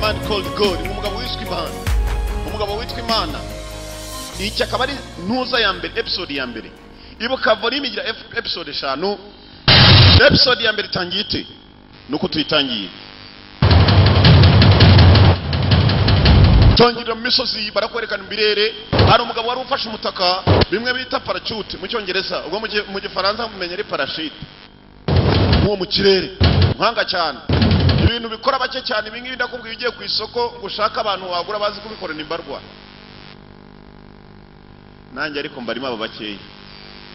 man called God umugabo witwa imana umugabo witwa imana iki akaba ari ntuza ya mbere episode ya mbere ibuka volume igira ep- episode eshanu episode ya mbere itangiye ite ni uko tuyitangiye tangirira mu misozi barakwerekana imbirere hari umugabo wari ufashe umutaka bimwe bita parachute mu cyongereza ubwo mu gi- mu gifaransa mumenya ari parashite nk'uwo mu kirere nkanga cyane ibintu bikora bake cyane ibi ngibi ndakubwira ugiye ku isoko ngo ushake abantu wagura bazi kubikora ni mbarwa nanjye ariko mbarimo aba bakeya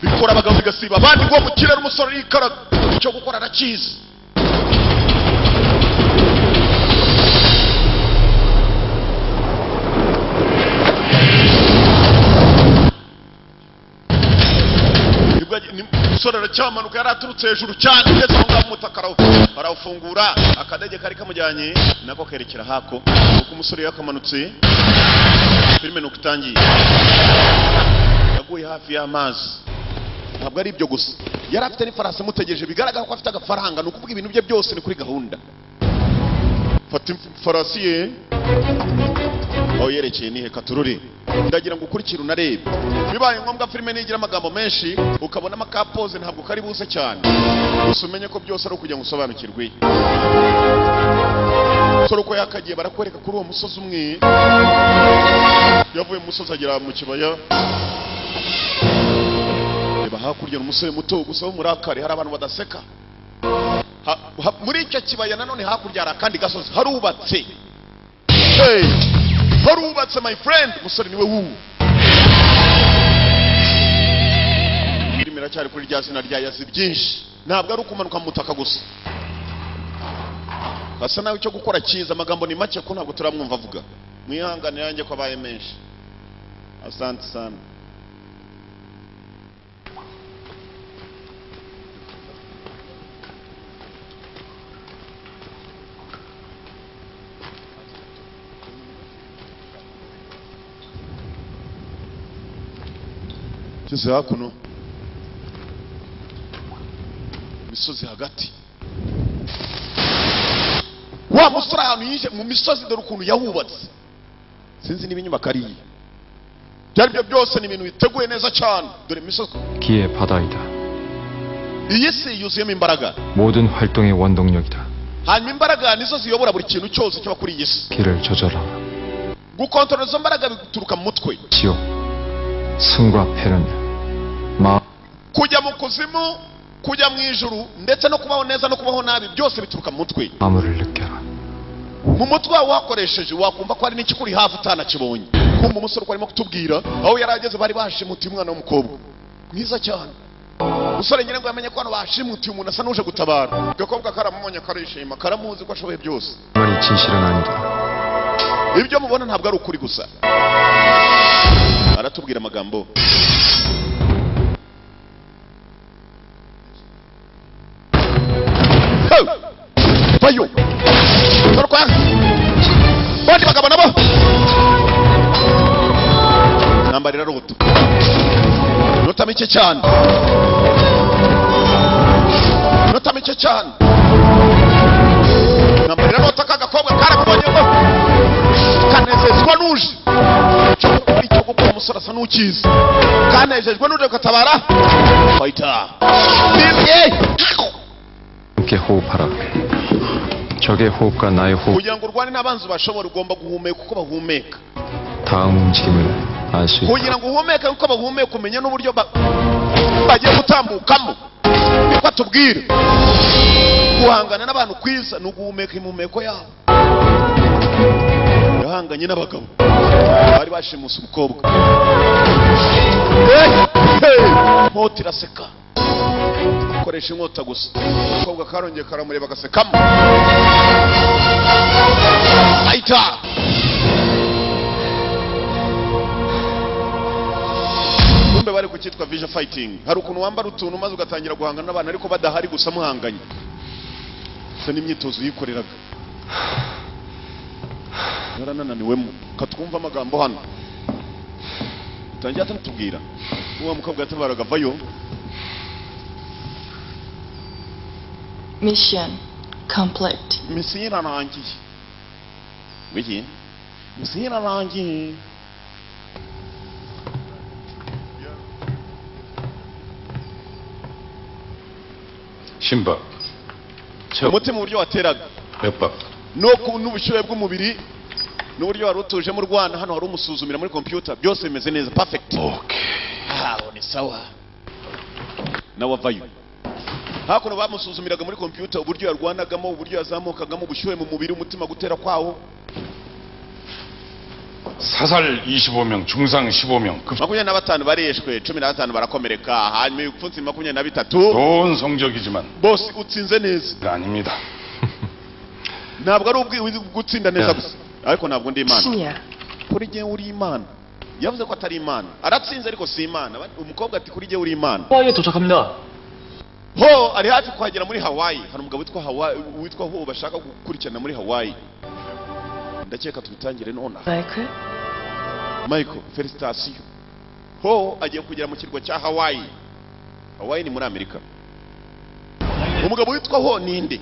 bikora abagabo bigasiba abandi ngo mu kirere umusore yikaraga icyo gukora arakizi nibwo agi- ni- umusore aracyamanuka yari aturutse hejuru cyane ugeze aho ngaho umutaka arawu- arawufungura akadege kari kamujyanye nako kerekera hako kuko umusore yakamanutse filime ni uko itangiye yaguye hafi y'amazi ntabwo ari ibyo gusa yari afite n'ifarasi imutegereje bigaragara ko afite agafaranga ni ukuvuga ibintu bye byose ni kuri gahunda fata ifarasi ye aho yerekeye ni heka turure ndagira ngo ukurikire unarebe bibaye ngombwa filime nigira amagambo menshi ukabona amakapoze ntabwo kari buze cyane gusa umenye ko byose ari ukugira ngo usobanukirwe sore uko yakagiye barakwereka kuri uwo musozi umwe yavuye mu musozi agera mu kibaya reba hakurya ni umusore muto gusa w'umurakari hari abantu badaseka Ha- ha- muri icyo kibaya nanone hakurya hari akandi gasozi harubatse Hey, harubatse my friend umusore niwe wubu irimo iracyari kuri rya zina rya yazi byinshi ntabwo ari ukumanuka mu butaka gusa hasa nawe icyo gukora cyiza amagambo ni make ko ntabwo turamwumva avuga mwihangane yanjye ko abaye menshi asante sana ngeze hakuno imisozi hagati wa musore ahantu yije mu misozi dore ukuntu yahubatse sinzi niba inyubako ari iye ibyo ari byo byose ni ibintu biteguye neza cyane dore imisozi 기의 바다이다. iyi si yuzuyemo imbaraga 모든 활동의 원동력이다. hanyuma imbaraga nizo ziyobora buri kintu cyose kiba kuri iyi si 길을 저절라. gukontorora izo mbaraga bituruka mu mutwe 지옥, 승과 패는 마 kujya mu kuzimu kujya mu ijuru ndetse no kubaho neza no kubaho nabi byose bituruka mu mutwe 마음을 느껴라. mu mutwe wawe wakoresheje wakumva ko hari n'ikikuri hafi utanakibonye kumva umusore uko arimo kutubwira aho yari ageze bari bashimutiye umwana w'umukobwa mwiza cyane umusore ngira ngo yamenye ko hano bashimutiye umuntu asa n'uje gutabara agakobwa karamumonye karishima karamuzi ko ashoboye byose 말이 진실은 아니다. ibyo mubona ntabwo ari ukuri gusa aratubwira amagambo Hey! bayo torokwa bandi bagabo nabo nambarira rubuto nota mike cyane nota mike cyane nambarira nota k'agakobwa karakubonyemo kanezezwa n'uje icyo gukora icyo gukora umusore asa n'ukizi kanejejwe n'uje gutabara fayita 함께 호흡하라. 적의 호흡과 나의 호흡, kugira ngo urwane n'abanzi bashobora ugomba guhumeka uko bahumeka 다음 움직임을 알 수 kugira 있다. ngo uhumeke uko bahumeka umenya n'uburyo ba- bagiye gutambukamo niko atubwira guhangana n'abantu kwiza ni uguhumeka impumeko yabo yahanganye n'abagabo bari bashimuse umukobwa Eh, eh, inkota iraseka akoresha inkota gusa umukobwa karongeye karamureba agasekamo ayita kumbe bari kucyitwa vision fighting hari ukuntu wambara utuntu maze ugatangira guhangana n'abantu ariko badahari gusa muhanganye gusa n'imyitozo yikoreraga yaranananiwemo katwumva amagambo hano utangiye atatubwira uwo mukobwa yatabaraga vayo Mission complete. misiyo irarangiye wiki museera langi 심박, 척, umutima uburyo wateraga 맥박, no ku- n'ubushyuhe bw'umubiri n'uburyo wari utujemo urwana hano wari umusuzumira muri computer byose bimeze neza perfect 오케이. aho ni sawa nawe avayo hakuno bamusuzumiraga muri kompiyuta uburyo yarwanagamo uburyo yazamukagamo ubushyuhe mu mubiri umutima gutera kwawo 사살 25명, 중상 15명, 급, makumyabiri na batanu barishwe cumi na batanu barakomereka hanyuma ibipfunsi makumyabiri na bitatu 좋은 성적이지만 bose utsinze neza 아닙니다. ntabwo ari ubwi- gutsinda neza Yeah. gusa ariko ntabwo ndi imana 신이야. kuri jye uri imana yavuze ko atari imana aratsinze ariko si imana umukobwa ati kuri jye uri imana 하와이에 도착합니다. ho ari hafi kuhagera muri hawaii hari umugabo witwa hawaii witwa ho bashaka gukurikirana muri hawaii ndakeka tubitangire nonaha 마이클? michael felicitasiyo ho agiye kugera mu kirwa cya hawaii hawaii ni muri amerika umugabo witwa ho ninde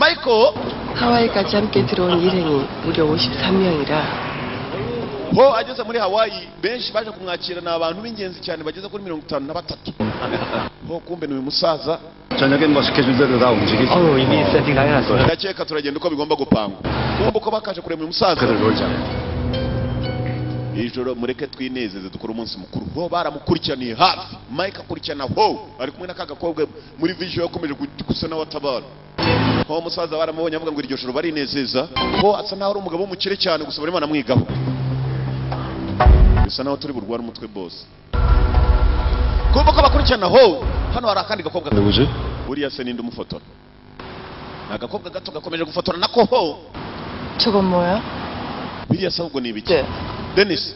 michael 하와이까지 함께 들어온 일행이 무려 53명이라 ho ageze muri hawaii benshi baje kumwakira ni abantu b'ingenzi cyane bageze kuri mirongo itanu na batatu ho kumbe ni uyu musaza 저녁엔 뭐 스케줄대로 다 움직이지. 어우, 이미 세팅 다 해놨어요. ndakeka turagenda uko bigomba gupangwa kumbe uko bakaje kureba uyu musaza 그를 놀자. ijoro mureke twinezeze dukore umunsi mukuru ho baramukurikiraniye hafi mike akurikirana ho ari kumwe n'akagakobwa muri vision yakomeje gu- gusa n'abatabara ho umusaza baramubonye avuga ngo iryo joro barinezeza ho asa naho ari umugabo w'umukire cyane gusa barimo baramwigaho bisa naho turi burwara umutwe bose kumva ko bakurikirana ho hano hari akandi gakobwa 누구지? buriya se ninde umufotora ni agakobwa gato gakomeje gufotora nako ho 저건 뭐야? biriya se ahubwo ni ibiki 네. denise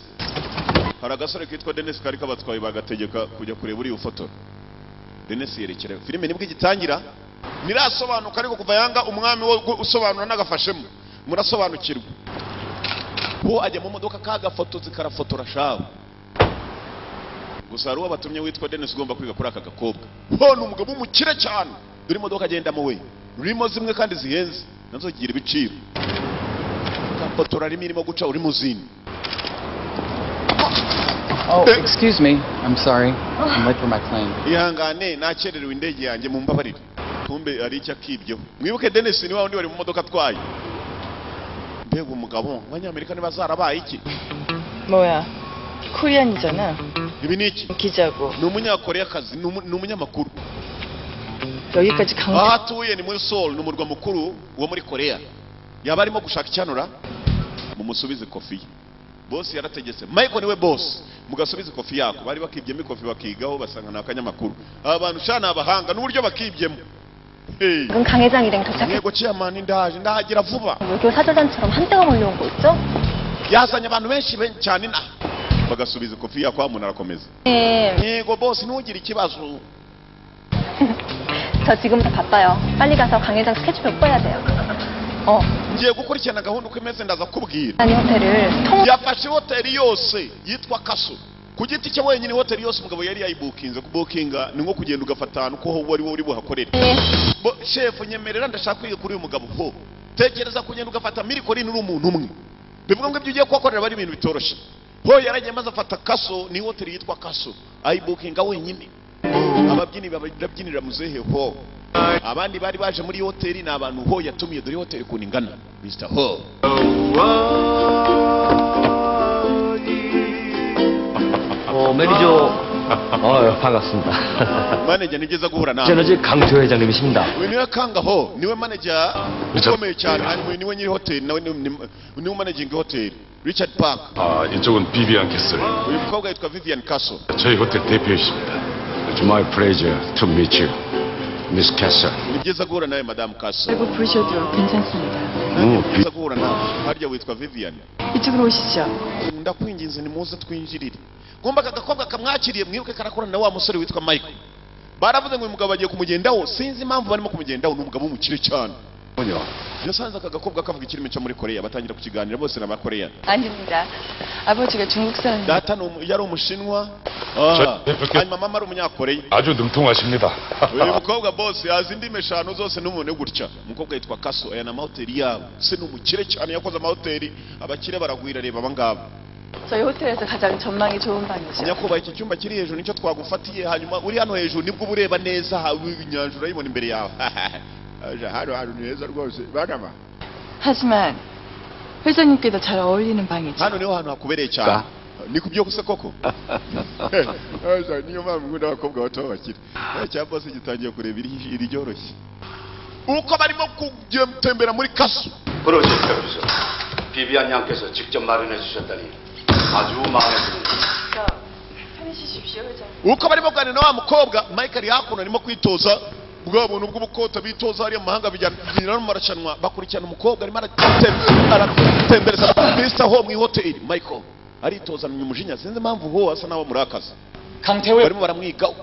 hari agasore kitwa denise kari kabatwaye bagategeka kujya kureba uriya ufotora denise yerekera filime nibwo igitangira ntirasobanuka ariko kuva yanga umwami wo gu- usobanura n'agafashemo murasobanukirwa bo ajya mu modoka kagafotozi karafotora shawe gusa hari uwo batumye witwa denise ugomba kwiga kuri aka gakobwa ho ni umugabo w'umukire cyane dore imodoka agendamo we rurimo zimwe kandi zihenze nazo zigira ibiciro gafotora rimwe irimo guca uri mu zindi Oh, Eh. excuse me. I'm sorry. I'm late for my plane. ihangane nakererewe indege yanjye mu mbabarire kumbe ari icyo akibyeho mwibuke denise ni wa wundi wari mu modoka atwaye mbega umugabo abanyamerika ntibazarabaye iki 뭐야? 코리안이잖아. ibi ni iki 기자고. ni umunyakoreyakazi ni umu- ni umunyamakuru 여기까지 aho 강 atuye ni muri seoul ni umurwa mukuru wo muri koreya yaba arimo gushaka icyanura mumusubize kofi ye bosi yarategetse michael niwe bosi mugasubize kofi yako bari bakibyemo ikofi bakigaho basanga ni akanyamakuru aba bantu sha ni abahanga n'uburyo bakibyemo Hey. 지금 강 회장 일행 도착했고 ntego ciyamani ndaje ndahagera vuba 외교 사절단처럼 한때가 몰려온 거 있죠? yazanye abantu benshi ben- cyane na bagasubiza kofi yako hamuntu arakomeza 네, ntego bose ntugire ikibazo 저 지금 다 바빠요. 빨리 가서 강 회장 스케줄 바꿔야 돼요. 어, ngiye gukurikirana gahunda uko imeze ndaza kubwira 아니 호텔을 통 yafashe hoteli yose yitwa kaso ku giti cye wenyine hoteli yose umugabo yari yayibukinze kubukinga ni nko kugenda ugafata ahantu ko wowe ari wowe uri buhakorere Bo- shefu nyemerera ndashaka kwiga kuri uyu mugabo ho tekereza kugenda ugafata mirikorine uri umuntu umwe bivuga ngo ibyo ugiye kuhakorera ari ibintu bitoroshye ho yaragiye maze afata kaso ni hoteli yitwa kaso ayibukinga wenyine ababyinnyi baba- barabyinira muzehe ho abandi bari baje muri iyo hoteli ni abantu ho yatumiye dore hoteli ukuntu ingana mr ho 어, 매니저. 어, 반갑습니다. maneja ni byiza guhura nawe 제너지 강조 회장님이십니다. uyu niwe kangaho niwe maneja ukomeye cyane hanyuma uyu niwe nyiri hoteli nawe ni- ni- niwe manejingi hoteli richard park 아, 이쪽은 비비안 캐슬. uyu mukobwa yitwa vivian castle 저희 호텔 대표이십니다. It's my pleasure to meet you, Miss Kessa. ni byiza guhura nawe madamu castle 알고 부르셔도 괜찮습니다. ni byiza guhura nawe harya witwa vivian 이쪽으로 오시죠. ndakwinginze nimuze twinjirire kumba aka gakobwa kamwakiriye mwibuke karakorana na wa musore witwa michael baravuze ngo uyu mugabo bagiye kumugendaho sinzi impamvu barimo kumugendaho ni umugabo w'umukire cyane 군요. yosanze aka gakobwa kavuga ikirimi cyo muri koreya batangira kukiganira bose ni abakoreya 아닙니다. 아버지가 중국 사람. data ni umu- yari umushinwa Ah, 저- hanyuma mama ari umunyakoreya 아주 능통하십니다. uyu mukobwa bose azi indimi eshanu zose n'umuntu gutya umukobwa yitwa kaso aya ni amahoteli yabo se ni umukire cyane yakoze amahoteli abakire baragwira reba abangaba 저희 호텔에서 가장 전망이 좋은 방이죠. nyakubahwa iki cyumba kiri hejuru nicyo twagufatiye hanyuma uri hano hejuru nibwo uba ureba neza ha- inyanja urayibona imbere yawe Aja, hano hantu ni heza rwose banama 하지만 회장님께도 잘 어울리는 방이죠. hano niho hantu hakubereye cyane ni ku byo gusa koko Aja, niyo mpamvu ngunda abakobwa bato bakira cya bose gitangiye kureba iri- iri ryoroshye uko barimo kugitembera muri kaso 프로젝트 교수 비비안 양께서 직접 마련해 주셨다니 아주 마음에 드는 편히 쉬십시오, 회장님. uko barimo kuganira na wa mukobwa michael hakuno arimo kwitoza bwa buntu bw'ubukota bitoza hariya mu mahanga bijyana no mu marushanwa bakurikirana umukobwa arimo aratem- aratembereza kristo ho mu ihoteli michael aritozanya umujinya sinzi impamvu ho asa n'aho murakaza 강태호 barimo baramwigaho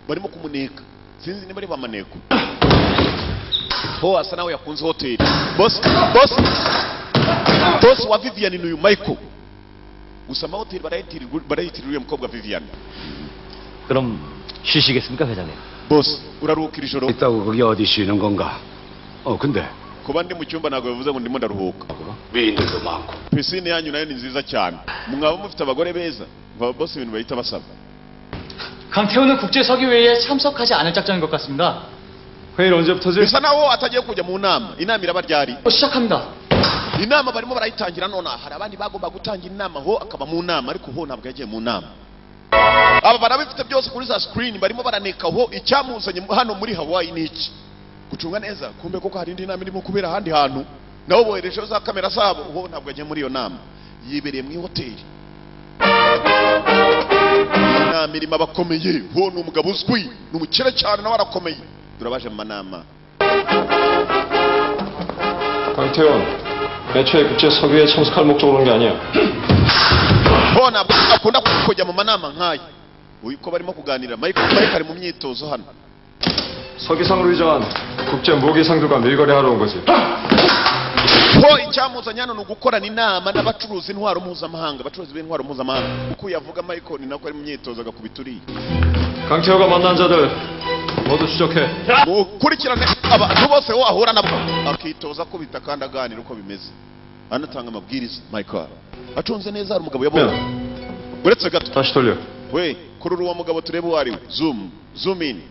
barimo kumuneka sinzi niba ari bamaneko ho asa n'aho yakunze hoteli bosi bosi bosi wa vivian ni uyu michael gusa amahoteli barayitirira barayitirira uriya mukobwa vivian 그럼 쉬시겠습니까 회장님? bosi uraruhukira ijoro 있다고 거기 어디 쉬는 건가? 어 근데 kuba ndi mu cyumba ntabwo bivuze ngo ndimo ndaruhuka 미인들도 많고 pisine yanyu nayo ni nziza cyane mwaba mufite abagore beza baba bose ibintu bahita basaba 강태호는 국제서기회의에 참석하지 않을 작정인 것 같습니다. 회의를 언제부터지? bisa naho atagiye kujya mu nama inama iraba ryari 시작합니다. inama barimo barayitangira none hari abandi bagomba gutanga inama ho akaba mu nama ariko ho ntabwo yagiye mu nama aba barabifite byose kuri za screen barimo baraneka ho icyamuzanye hano muri hawaii ni iki gucunga neza kumbe koko hari indi nama irimo kubera ahandi hantu nabo boherejeho za kamera zabo ho ntabwo yagiye muri iyo nama yibereye mu ihoteli Iyi nama irimo abakomeye ho ni umugabo uzwi ni umukire cyane nawe arakomeye turabaje mu manama 강태원, 매초에 국제 서기에 참석할 목적으로 온 게 아니야. bona akunda kujya mu manama nk'aya uyu ko barimo kuganira Mike Mike ari mu myitozo hano 서기상으로 위장한 국제 모기상들과 밀거래하러 온 거지. ho icyamuzanye hano ni ugukorana inama n'abacuruzi intwaro mpuzamahanga abacuruzi b'intwaro mpuzamahanga uko yavuga Michael ni nako ari mu myitozo agakubita uriya 강태호가 만난 자들 모두 추적해. ukurikirane abantu bose wo ahura nabo akitoza akubita kandi aganira uko bimeze anatanga amabwiriza Michael acunze neza hari umugabo yabonye uretse gato 다시 돌려. we kurura uwo mugabo turebe uwo ari we zoom zoom in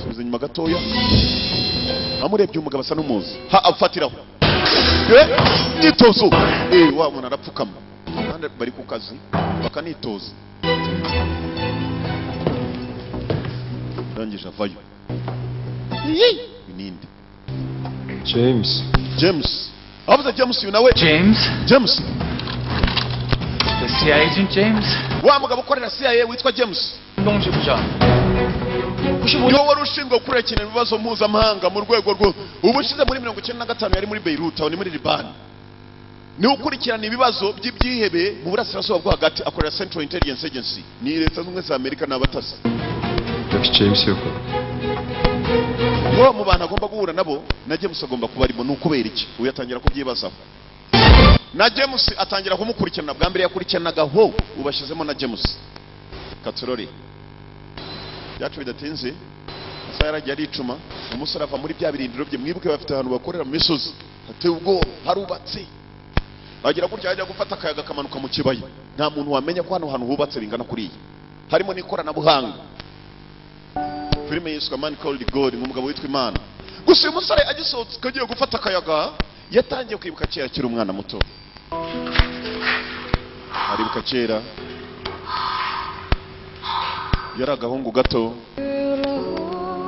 subiza inyuma gatoya amurebye umugabo asa n'umuzi ha afatiraho Eh, myitozo eh wa muntu arapfukama abandi bari ku kazi bakanitoza ndangije avayo binindi 제임스. james avuze james uyu nawe 제임스, james CIA 에이전 제임스, wa mugabo ukorera cia witwa james 공동지부장. uyobora ushinzwe gukurikirana ibibazo mpuzamahanga mu rwego rwo ubushize muri mirongo icyenda na gatanu yari muri beirut aho ni muri libani niwe ukurikirana ibibazo by'ibyihebe mu burasirazuba bwo hagati akorera central intelligence agency ni leta zunze ubumwe za amerika n'abatasi 역시 제임스였군. bo mu bantu agomba guhura nabo na james agomba kubarimo ni ukubera iki uyu atangira kubyibazaho na james atangira kumukurikirana bwa mbere yakurikiranaga ho ubashyizemo na james katorori byacu bidatinze amasaha yaragiye aricuma umusore ava muri bya birindiro bye mwibuke bafite ahantu bakorera mu misozi hateye ubwoba harubatse agira gutya ajya gufata akayaga akamanuka mu kibaya nta muntu wamenya ko hano hantu hubatse bingana kuriya harimo n'ikoranabuhanga filime yiswe mani Called God ni umugabo witwa imana gusa uyu musore agisohotse agiye gufata akayaga yatangiye kwibuka kera akiri umwana muto aribuka kera yari agahungu gato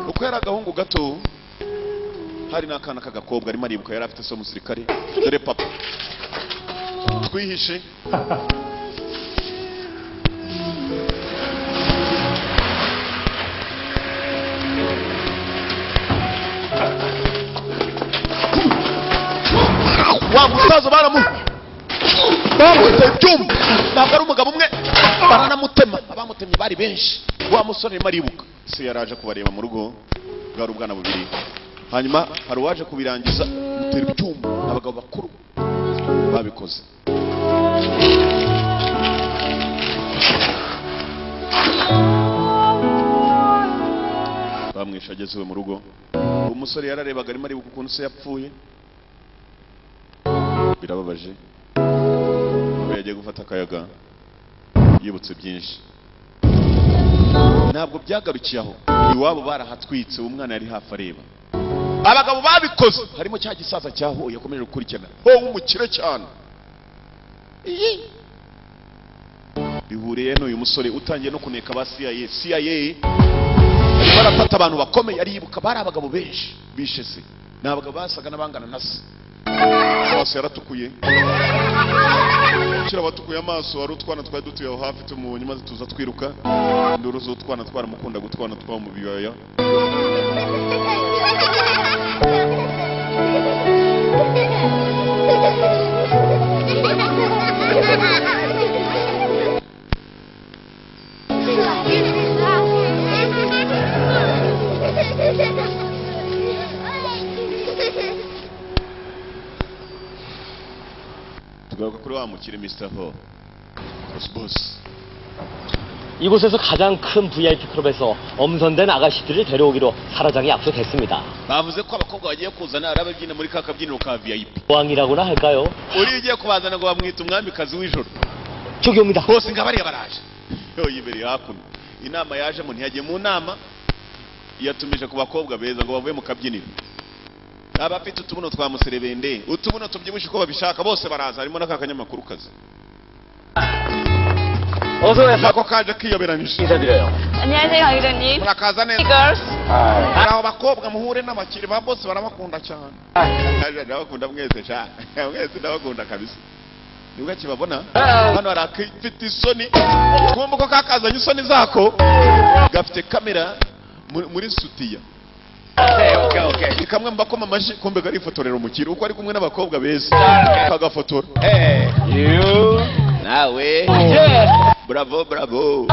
uko yari agahungu gato hari n'akana k'agakobwa arimo aribuka yari afite se w'umusirikare dore papa twihishe wa musaza baramu bamwita ibyuma ntabwo ari umugabo umwe baranamutema abamutemye bari benshi wa musore arimo aribuka se yari aje kubareba mu rugo bwari ubwana bubiri hanyuma hari uwaje kubirangiza mutera icyuma abagabo bakuru babikoze bamwishe ageze iwe mu rugo umusore yararebaga arimo aribuka ukuntu se yapfuye birababaje we yagiye gufata akayaga yibutse byinshi ntabwo byagarukiye aho iwabo barahatwitse uwo mwana yari hafi areba abagabo babikoze harimo cya gisaza cya ho yakomeje gukurikirana ho w'umukire cyane Iyi. bihuriye n'uyu musore utangiye no kuneka ba CIA CIA barafata abantu bakomeye aribuka bari abagabo benshi bishe se ni abagabo basaga n'abangana na se amaso yaratukuye kira abatukuye amaso wari utwana twari dutuye aho hafi tumuhonye maze tuza twiruka induru z'utwana twaramukunda gutwana twaba mu biyaya tugaruka kuri wa mukire Mr. Ho Cosbos 이곳에서 가장 큰 VIP 클럽에서 엄선된 아가씨들을 데려오기로 사라장이 약속했습니다. bavuze ko abakobwa bagiye kuzana ari ababyina muri ka kabyiniro ka VIP 왕이라고나 할까요? uriya ugiye kubazana ngo bamwita umwamikazi w'ijoro 저기 옵니다. bose ngo abariya baraje yo yibereye hakuno inama yajemo ntiyagiye mu nama yatumije ku bakobwa beza ngo bavuye mu kabyiniro abafite utubuno twa muserebende utubuno tubyibushye uko babishaka bose baraza harimo n'aka kanyamakuru kazi 어서오세요. nako kaje kiyoberanyije 인사드려요. 안녕하세요, 강희정님. murakaza neza Girls. hari abo bakobwa muhure n'abakiri ba bose barabakunda cyane ndabakunda mwese cyane mwese ndabakunda kabisa nibwo akibabona hano hari akafite isoni twumva ko kakazanye isoni zako gafite kamera mu- muri sutiya ni kamwe mu bakoma amashyi kumbe kari ifotorera umukiri uko ari kumwe n'abakobwa beza kagafotora nawe bravo bravo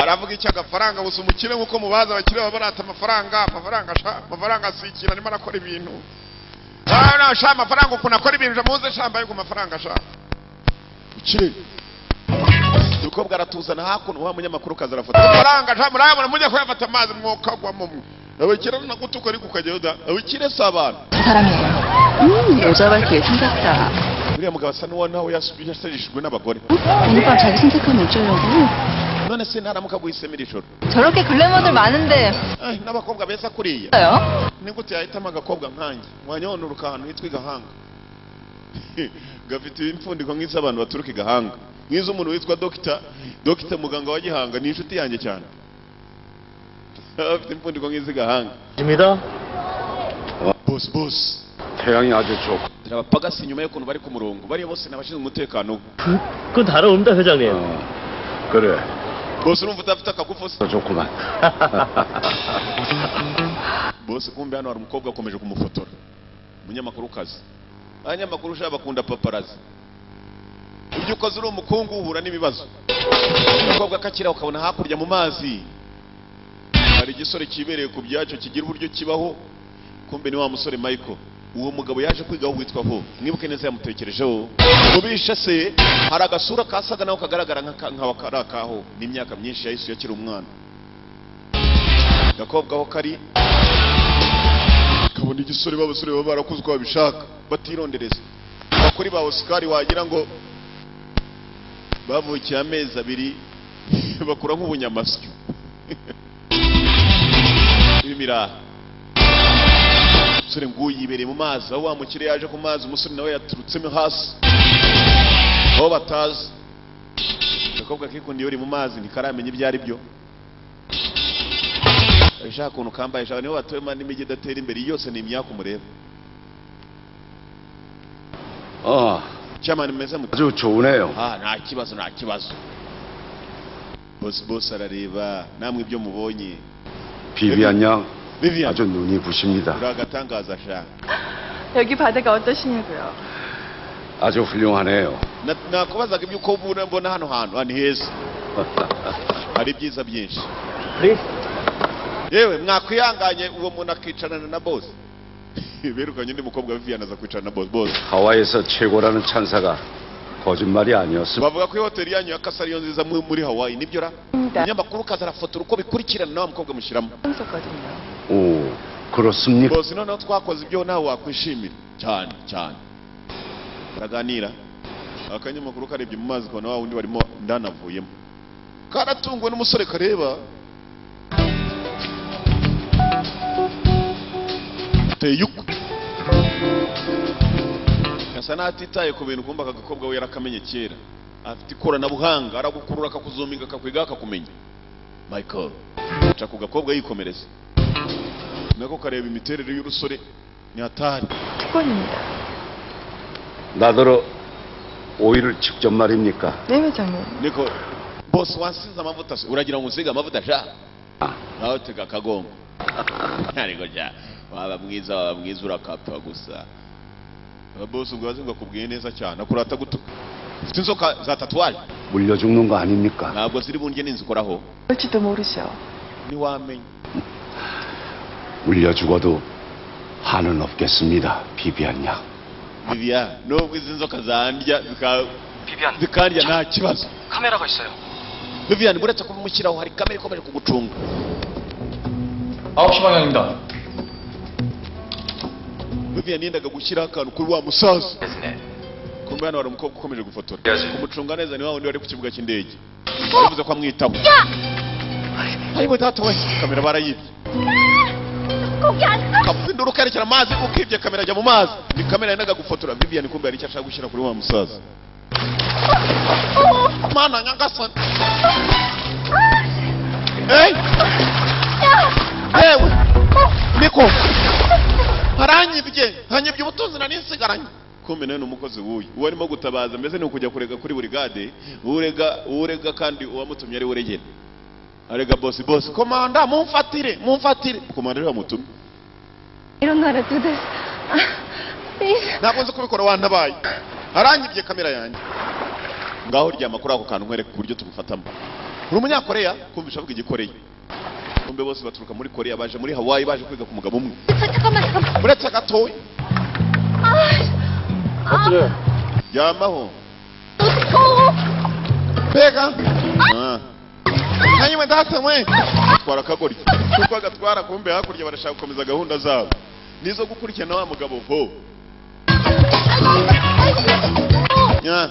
aravuga iki agafaranga gusa umukire nk'uko mubaza abakire baba barata amafaranga amafaranga sha amafaranga si ikintu arimo arakora ibintu Ah, no, sha amafaranga ukuntu akora ibintu sha muze sha mbaye ku mafaranga sha ukire umukobwa aratuzana hakuno wa munyamakuru kaza arafata amafaranga sha murayabona mujya kuyafata amazi mwokagwamo mwe abakire nagutuka ariko ukajyayo da abakire si abantu 사람이에요. 음, 여자답게 생겼다. uriya mugabo asa n'uwonaho yasajishijwe n'abagore 오빠 자기 선택하면 어쩌려고? none se ntaramuka aguhisemira ijoro 저렇게 글래머들 많은데 Ai, n'abakobwa beza kuriya 없어요? ni gute yahitamo agakobwa nkanjye wanyonoruka ahantu hitwa i gahanga gafite impfundiko nk'iz'abantu baturuka i gahanga nk'iz'umuntu witwa dogita dogita muganga wa gihanga ni inshuti yanjye cyane afite impfundiko nk'iz'i gahanga 입니다. bosi bosi 태양이 아주 좋고 dore abapagasi nyuma y'ukuntu bari ku murongo bariya bose ni abashinzwe umutekano we 그건 다름없다 회장님. 그래 bosi urumva udafite akagufu 좋구만 bose kumbe hano hari umukobwa akomeje kumufotora umunyamakuru kazi abanyamakuru ushaka bakunda paparazi ibyo ukoze uri umukungu uhura n'ibibazo umukobwa akakira ukabona hakurya mu mazi hari igisore kibereye ku byacyo kigira uburyo kibaho kumbe ni wa musore michael uwo mugabo yaje kwigaho witwa ho mwibuke neza yamutekerejeho mubisha se hari agasura kasaga naho kagaragara nk'aka- nk'aho kari akaho n'imyaka myinshi yahise akiri umwana gakobwa aho kari kabona igisore b'abasore baba barakoze uko babishaka batirondereza abakuri ba osikari wagira ngo bavukiye amezi abiri bakura nk'ubunyamasyo ibimiraha umusore nguyu yibereye mu mazi aho wa mukire yaje ku mazi umusore nawe yaturutsemo hasi aho batazi agakobwa kikundiye uri mu mazi ntikaramenye ibyo ari byo ushaka ukuntu kambaye ushaka niho batuyemo n'imijyi idatera imbere yose ni imyaku mureba 어 cyamani mumeze mute 아주 좋으네요 ah nta kibazo nta kibazo bosi bosi arareba namwe ibyo mubonye 비비안 양 Vivian. 아주 눈이 부십니다 uri agatangaza sha 여기 바다가 어떠시냐고요? 아주 훌륭하네요 Na- nakubazaga ibyo uko mbona mbona hano hantu ah, ni heza hari ibyiza byinshi yewe mwakwihanganye uwo muntu akicarana na bosi birukanye undi mukobwa wa vivian aza kwicarana na bosi bosi 하와이에서 최고라는 찬사가 거짓말이 아니었어. bavuga ko ihoteli yanyu ya kasa ariyo nziza mu- muri hawaii nibyo ra 네. umunyamakuru ukaza arafotora uko bikurikirana na wa mukobwa mushyiramo 했었거든요. 오, 그렇습니까? bosi noneho twakoze ibyo nawe wakwishimira cyane cyane baraganira akanyamakuru karebye mu mazi ukabona wa wundi barimo ndanavuyemo karatunguwe n'umusore kareba teye ukwe asa n'atitaye ku bintu kumva aka gakobwa we yarakamenye kera afite ikoranabuhanga aragukurura akakuzuminga akakwiga akakumenya michael aca ku gakobwa yikomereza nako kareba imiterere y'urusore ni hatari 피곤입니다. 나더러 오이를 직접 말입니까? 네, 회장님. niko bose wansize amavuta se uragira ngo unsige amavuta sha nawe tega akagongo ntarego jya waba mwiza waba mwiza urakapfa gusa bose ubwo wazi ngo akubwiye neza cyane akurata guto ufite inzoka za tatuwaje 물려 죽는 거 아닙니까? ntabwo ziri bunge n'inzikoraho 그럴지도 모르죠. ntiwamenya 물려 죽어도 한은 없겠습니다, 비비안 양. viviya nubwo izi nzoka zandya zika- 비비안, zikandya nta kibazo 카메라가 있어요. viviyan buretse kubimushyiraho hari kamere ikomeje kugucunga 9시 방향입니다. viviyan yendaga gushyiraho akantu kuri wa musaza kumbe hano hari umukobwa ukomeje gufotora kumucunga neza ni wa wundi wari ku kibuga cy'indege baravuze ko amwitaho ariko datoye kamera barayibye 거기 안 가! kapindura ukerekera amazi ukibye kamera ajya mu mazi ni kamera yendaga gufotora vivian kumbe hari icyo ashaka gushyira kuri wa musaza mana nyagasani Hey! yewe niko haranyibye hanyibye ubutunzi nari nsigaranye kumbe nawe ni umukozi w'uyu uwo arimo gutabaza mbese ni ukujya kurega kuri burigade urega urega kandi uwamutumye ari we uregera arega bosi bosi komanda mumfatire mumfatire komanda ariwe wamutumye 이런 날에 do this. Please. ntabwo nzi kubikora wantabaye arangibye kamera yanjye ngaho ryama kuri ako kantu nkwereke ku buryo tugufatamo uri umunyakoreya kumvisha avuga igikoreya kumbe bose baturuka muri koreya baje muri hawaii baje kwiga ku mugabo umwe 잠- 잠깐만, 잠깐만. uretse gatoya 아, 씨. 아, ryamaho 또 더워. mbega nkanyewe ndatemwe twara akagoryi kuko agatwara kumbe hakurya barashaka gukomeza gahunda zabo nizo gukurikirana wa mugabo ho Nya.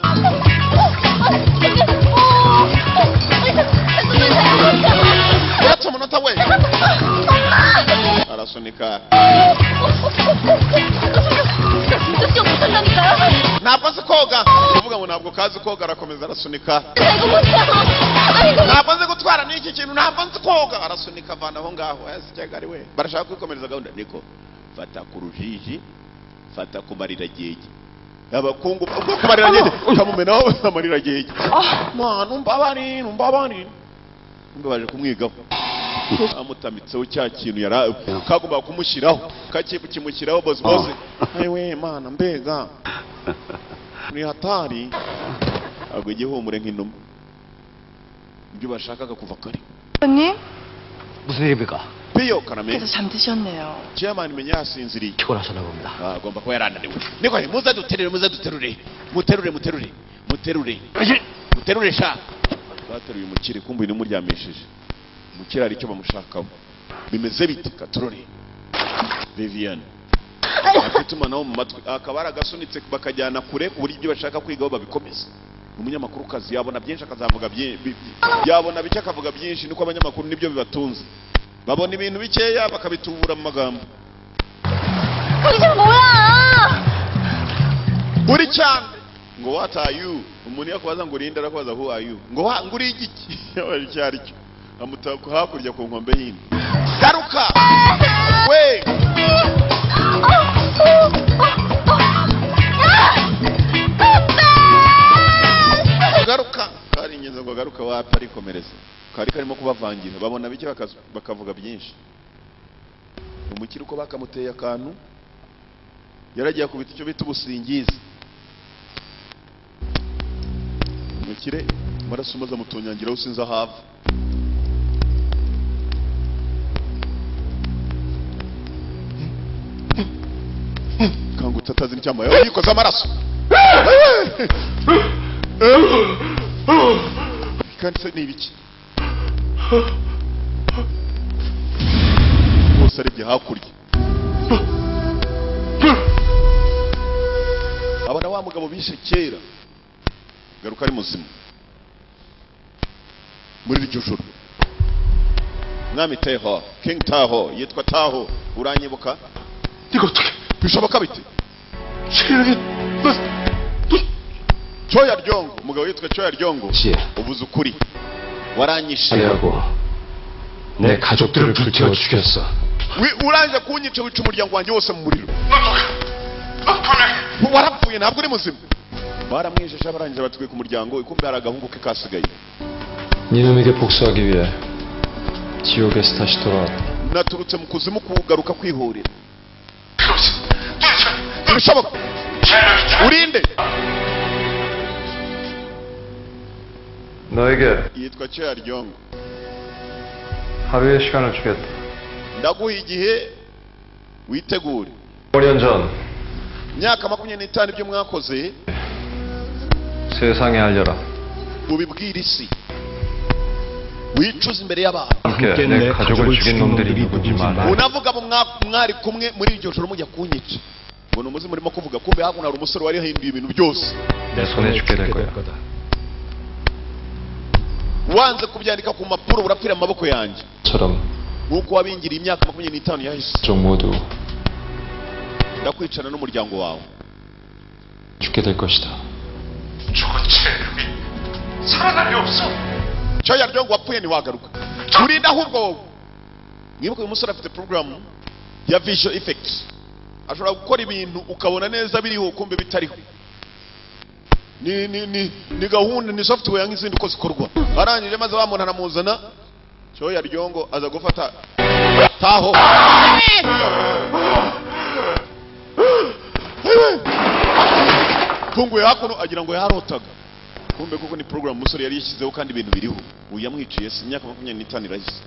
uretse umunota we arasunika 이거 못한다니까요. ntabwo azi koga kuvuga ngo ntabwo kazi koga arakomeza arasunika 나 이거 못해요. 아이고. ntabwo nzi gutwara n'iki kintu ntabwo nzi koga arasunika avana aho ngaho yasijyaga ari we barashaka kwikomereza gahunda niko fata ku rujiji fata ku mariragege abakungu ubwo ku mariragege ukamumenaho amariragege mwana numva abari numva abari numva baje kumwigaho amutamitseho cya kintu yari kagomba kumushyiraho kakibu kimushyiraho bozi bozi ayiwe mana mbega ni hatari agwa igihumure nk'inuma ibyo bashakaga kuva kare 회장님, 무슨 일입니까? piyo karame 계속 잠드셨네요. chairman menya yasinziriye 피곤하셨나 봅니다. Ah, agomba kuba yarananiwe niko he, muze duterure muze duterure muterure muterure muterure muterure sha bateruye umukire kumbe uyu nimuryamishije umukire hari icyo bamushakaho bimeze bite katorore vivian afite itumanaho mu matwi akaba aragasunitse bakajyana kure ku buryo ibyo bashaka kwigaho babikomeza umunyamakuru kazi yabona byinshi akazavuga byinshi yabona bike akavuga byinshi nuko abanyamakuru nibyo bibatunze babona ibintu bikeya bakabitubura mu magambo 거기서 뭐야? uri cyane ngo what are you umuntu yakubaza ngo urinde arakubaza who are you ngo wa- ngo uri igiki yabajije icyo ari cyo amutaka hakurya ku nkombe y'indi garuka we garuka kari ingenzi ngo garuka wapi arikomereza kari karimo kubavangira babona bike bakazu- bakavuga byinshi umukire uko bakamuteye akantu yaragiye akubita icyo bita ubusingizi umukire amaraso maze amutonyangiraho sinzi aho ava gutatazana icyambaye aho yikoze amaraso kandi se ni ibiki bose arebye hakurya abona wa mugabo bishe kera garuka ari muzima muri iryo joro mwami teho king taho yitwa taho uranyibuka 이거 어떻게 bishoboka bite 실력이 coya ryongo umugabo yitwa coya ryongo 시 ubuze ukuri waranyishe 아내하고 내 가족들을 불태워 죽였어. wi- urangije kunyica wica umuryango wanjye wose mu muriro warapfuye ntabwo uri muzima baramwijesha barangije batwika umuryango ikumbi hari agahungu ke kasigaye 니놈에게 복수하기 위해 지옥에서 다시 돌아왔다. naturutse mu kuzimu kugaruka kwihorera ntibishoboka urinde 너에게 yitwa coya ryongo 하루의 시간을 주겠다. ndaguha igihe witegure 5년 전 imyaka makumyabiri n'itanu ibyo mwakoze 세상에 알려라. ubibwire isi wicuze imbere y'abantu 함께 내 가족을 죽인 놈들이 누군지 말해. unavuga abo mwa- mwari kumwe muri iryo joro mujya kunyica ngo ni umuzimu urimo kuvuga kumbe hakuno hari umusore wari yahinduye ibintu byose 내 손에 죽게 될 거야. wanze kubyandika ku mpapuro urapfira mu maboko yanjye 처럼 nk'uko wabingiriye imyaka makumyabiri n'itanu yahise 종 모두 ndakwicana n'umuryango wawe 죽게 될 것이다. cyoya ryongo wapfuye ntiwagaruka urinda ahubwo wowe mwibuke uyu musore afite porogaramu ya visho effect ashobora gukora ibintu ukabona neza biriho kumbe bitariho ni ni ni ni gahunda ni software nk'izindi uko zikorwa arangije maze wa muntu aramuzana cyoya ryongo aza gufata taho tunguye hakuno agira ngo yarotaga kumbe kuko ni porogaramu umusore yari yashyizeho kandi ibintu biriho ubu yamwiciye si imyaka makumyabiri n'itanu irahise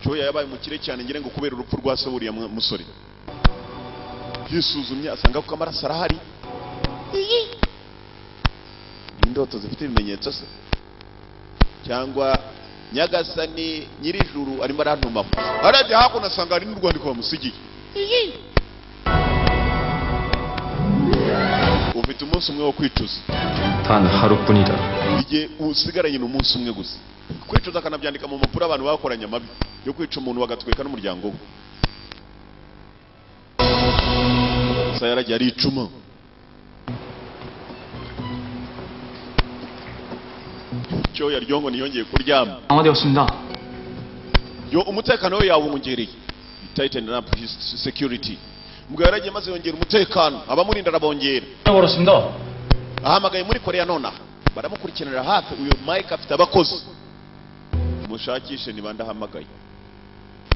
cyoya yabaye umukire cyane ngira ngo kubera urupfu rwa se wuriya mu- musore yisuzumye asanga kuko amaraso arahari ni indoto zifite ibimenyetso se cyangwa nyagasani nyirijuru arimo arantumamo arebye hakuno asanga hari n'urwandiko bamusigiye ufite umunsi umwe wo kwicuza 단 하루뿐이다. igihe usigaranye umunsi umwe gusa kwicuza akanabyandika mu mpapuro abantu bakoranye amabi yo kwica umuntu bagatwika n'umuryango we gusa yaragiye aricuma cyo yaryongo ntiyongeye kuryama 강화되었습니다. yo umutekano we yawongereye tighten up his security mbwa yaragiye maze yongera umutekano abamurinda arabongera 벌었습니다. ahamagaye muri koreya nonaha baramukurikiranira hafi uyu mike afite abakozi mushakishe niba ndahamagaye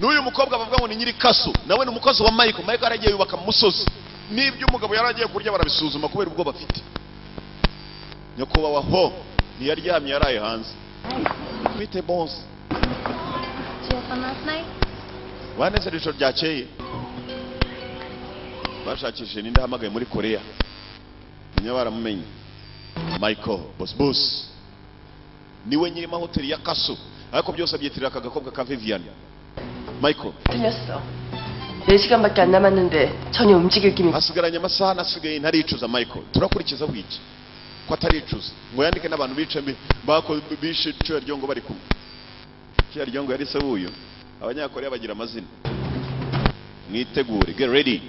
n'uyu mukobwa bavuga ngo ni nyirikaso nawe ni umukozi wa mike mike yaragiye yubaka mu musozi n'ibyo umugabo yari agiye kurya barabisuzuma kubera ubwo bafite nyakubahwa ho ntiyaryamye yaraye hanze bite bonse Did you have fun last night? banezera ijoro ryakeye bashakishije n'indi ahamagaye muri koreya niba baramumenye michael boss boss niwe nyirima hoteli ya kaso ariko byose abyitirira aka gakobwa ka vivian michael 틀렸어. 4시간밖에 안 남았는데 전혀 움직일 기미 hasigaranye amasaha nasigaye ntaricuza michael turakurikiza bwiki ko ataricuza ngo yandike n'abantu bice mbi- bako- bishe cyoya ryongo bari kumwe cyoya ryongo yari se w'uyu abanyakoreya bagira amazina mwitegure get ready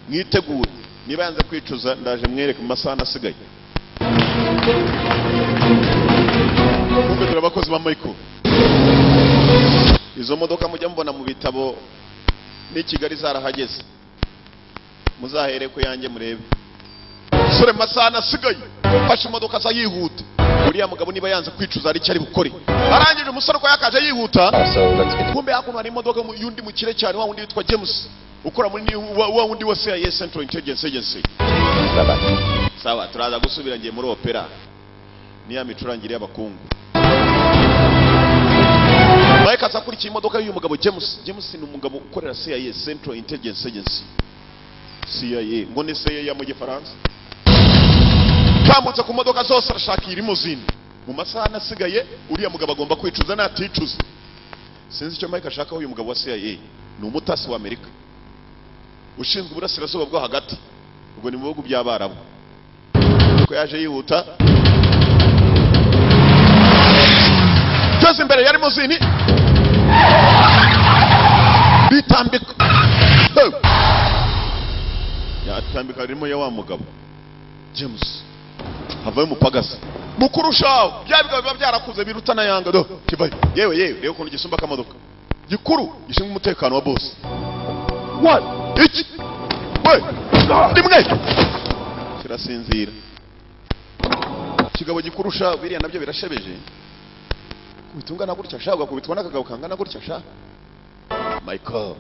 mwitegure niba yanze kwicuza ndaje mwereke mu masaha nasigaye kumbe dore abakozi ba michael izo modoka mujya mubona mu bitabo n'i kigali zarahageze muzahere ku yanjye murebe sore masana asigaye afashe imodoka aza yihuta uriya mugabo niba yanze kwicuza hari icyo ari bukore arangije umusore uko yakaje yihuta kumbe hakuno hari imodoka mu- y'undi mukire cyane wa wundi witwa james ukora muri new- wa, wa wundi wa cis central intelligence agency sawa turaza gusubira ngiye muri opera niya micurangire y'abakungu mike aza akurikiye imodoka y'uyu mugabo james james ni umugabo ukorera cis central intelligence agency CIA ngo ni CIA mu gifaransa kambutse ku modoka zose arashakira imuzini mu masaha anasigaye uriya mugabo agomba kwicuza naticuza sinzi icyo mike ashakaho uyu mugabo wa CIA ni umutasi wa Amerika ushinzwe uburasirazuba bwo hagati ubwo ni mu bihugu by'abarabu ko yaje yihuta byose imbere ya limuzini bitambika Hey! yatambika ririmo ya wa mugabo james havayo umupagasi mukurushaho bya bigabo biba byarakuze biruta na yanga do kivayo yewe yewe reba ukuntu gisumba akamodoka gikuru gishinzwe umutekano wa bose wa iki we rimwe kirasinzira kigabo gikurusha biriya nabyo birashebeje kubita ungana gutya sha ugakubitwa n'akagabo kangana gutya sha michael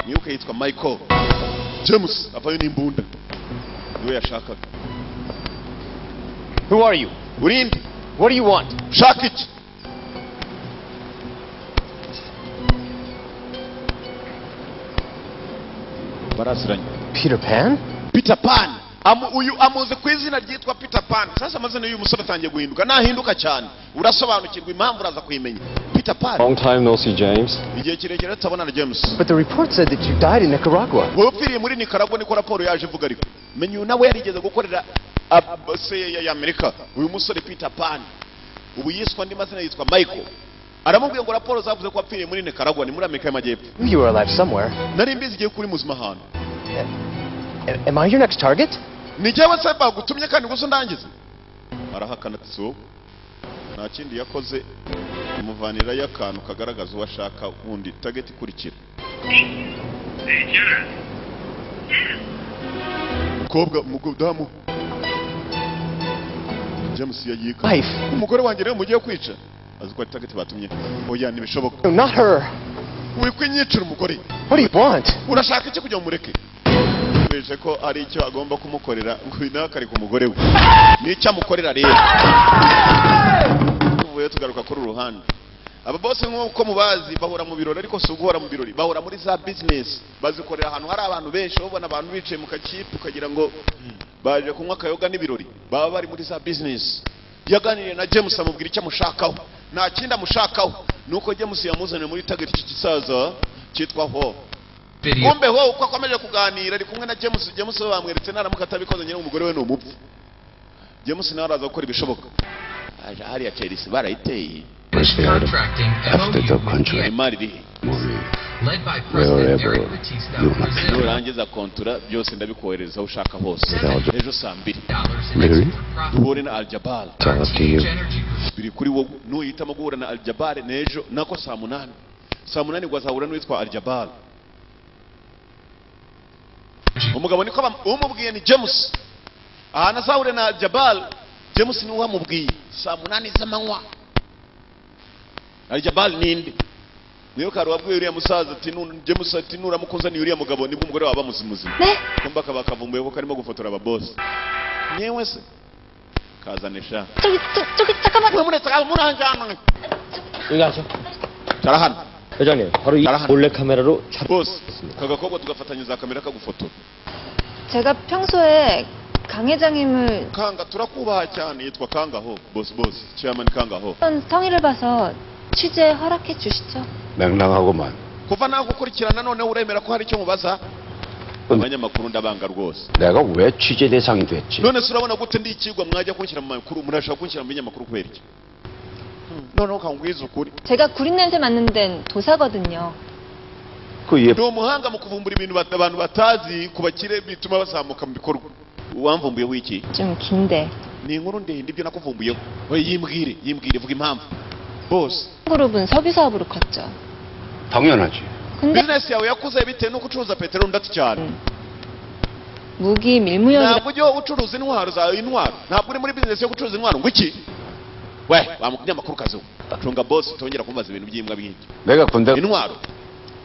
mwibuke yitwa michael james avayo n'imbunda niwe yashakaga Who are you? urinde What do you want? shaka iki barasiranye Peter Pan? peter pan Amu, uyu amuzi ku izina ryitwa peter pan sasa amazina y'uyu musore atangiye guhinduka nahinduka cyane urasobanukirwa impamvu uraza kuyimenya peter pan Long time no see, James. igihe kirekire tutabonana james But the report said that you died in Nicaragua. wowe upfiriye muri nicaragua niko raporo yaje ivuga ariko menya uyu nawe yarigeze gukorera abaseye ya amerika uyu musore peter pan ubu yiswe andi mazina yitwa michael aramubwiye ngo raporo zavuze ko wapfiriye muri nicaragua ni muri amerika y'amajyepfo Knew You were alive somewhere. nari mbizi igihe kuri muzima ahantu A- Am I your next target? ni jyewe se bagutumye kandi gusa ndangiza arahakana ati si wowe nta kindi yakoze umuvanirayo akantu kagaragaza uwo ashaka wundi tageti ikurikira mukobwa umudamu james yayika Wife. umugore wanjye rero mugiye kwica azi ko ari tageti batumye oya ntibishoboka No, not her. wikwa inyicira umugore What do you want? urashaka iki kugira ngo umureke beje ko ari icyo agomba kumukorera ngo uyu nawe akari ku mugore we n'icyo amukorera rero tuvuye tugaruka kuri uru ruhande aba bose nk'uko mubazi bahora mu birori ariko si uguhora mu birori bahora muri za bizinesi bazikorera ahantu hari abantu benshi aho ubona abantu bicaye mu kakipe ukagira ngo baje kunywa akayoga n'ibirori baba bari muri za bizinesi yaganiriye na james amubwira icyo amushakaho nta kindi amushakaho ni uko james yamuzaniye muri tageti iki gisaza cyitwa ho kumbe ho uko akomeje kuganira ari kumwe na james james we bamweretse naramuka atabikoze nyine umugore we ni umupfu james nawe araza gukora ibishoboka Aje hariya chelsea barayiteye imari irihe nurangiza kontura byose ndabikohereza aho ushaka hose ejo saa mbiri duhure na aljabal biri kuri wowe nuyitamo guhura na aljabal n'ejo nako saa munani saa munani gwazahura n'uwitwa aljabal umugabo niko bam- umubwiye ni james ahantu azahura na jabal james niwe wamubwiye saa munani z'amanywa na jabal ninde mwibuka hari uwabwiye uriya musaza ati "Nu- james ati nuramukuzaniye uriya mugabo nibwo umugore wawe bamuzimuzima kumba kaba kavumbuye ko karimo gufotora ababosi nyewe se kazane sha 저기 저, 저기 잠깐만. 여기 앉아. tara hano 회장님, 바로 이 나랑 한- 몰래 카메라로 잡. bose aka gakobwa tugafatanyiriza kamera kagufotora 제가 평소에 강 회장님을 kanga turakubaha cyane yitwa kangaho bosi bosi chairman kangaho 어떤 성의를 봐서 취재 허락해 주시죠. 맹랑하고만 kuva nagukurikirana noneho uremera ko hari icyo mubaza abanyamakuru ndabanga rwose 내가 왜 취재 대상이 됐지? none se urabona gute ndi ikigwa mwajya kunshyira mu makuru murashaka kunshyira mu binyamakuru kubera iki Hmm, noneho kangwiza ukuri 제가 구린 냄새 맡는 데는 도사거든요. 그얘 ni umuhanga mu kuvumbura ibintu bat- abantu batazi ku bakire bituma bazamuka mu bikorwa uwamvumbuyeho iki 좀 긴데. ni inkuru ndende ibyo nakuvumbuyeho we yimbwire yimbwire vuga impamvu bose 그룹은 석유 사업으로 컸죠. 당연하지. 근데 bizinesi yawe yakuze bitewe no gucuruza peteroli ndatu cyane 무기 밀무역이라 ntabwo ujya ucuruza intwaro zawe intwaro ntabwo uri muri bizinesi yo gucuruza intwaro ngo iki we wamukunyamakuru kazi we cunga bosi tongera kumubaza ibintu by'imbwa by'ibyo 내가 군대 intwaro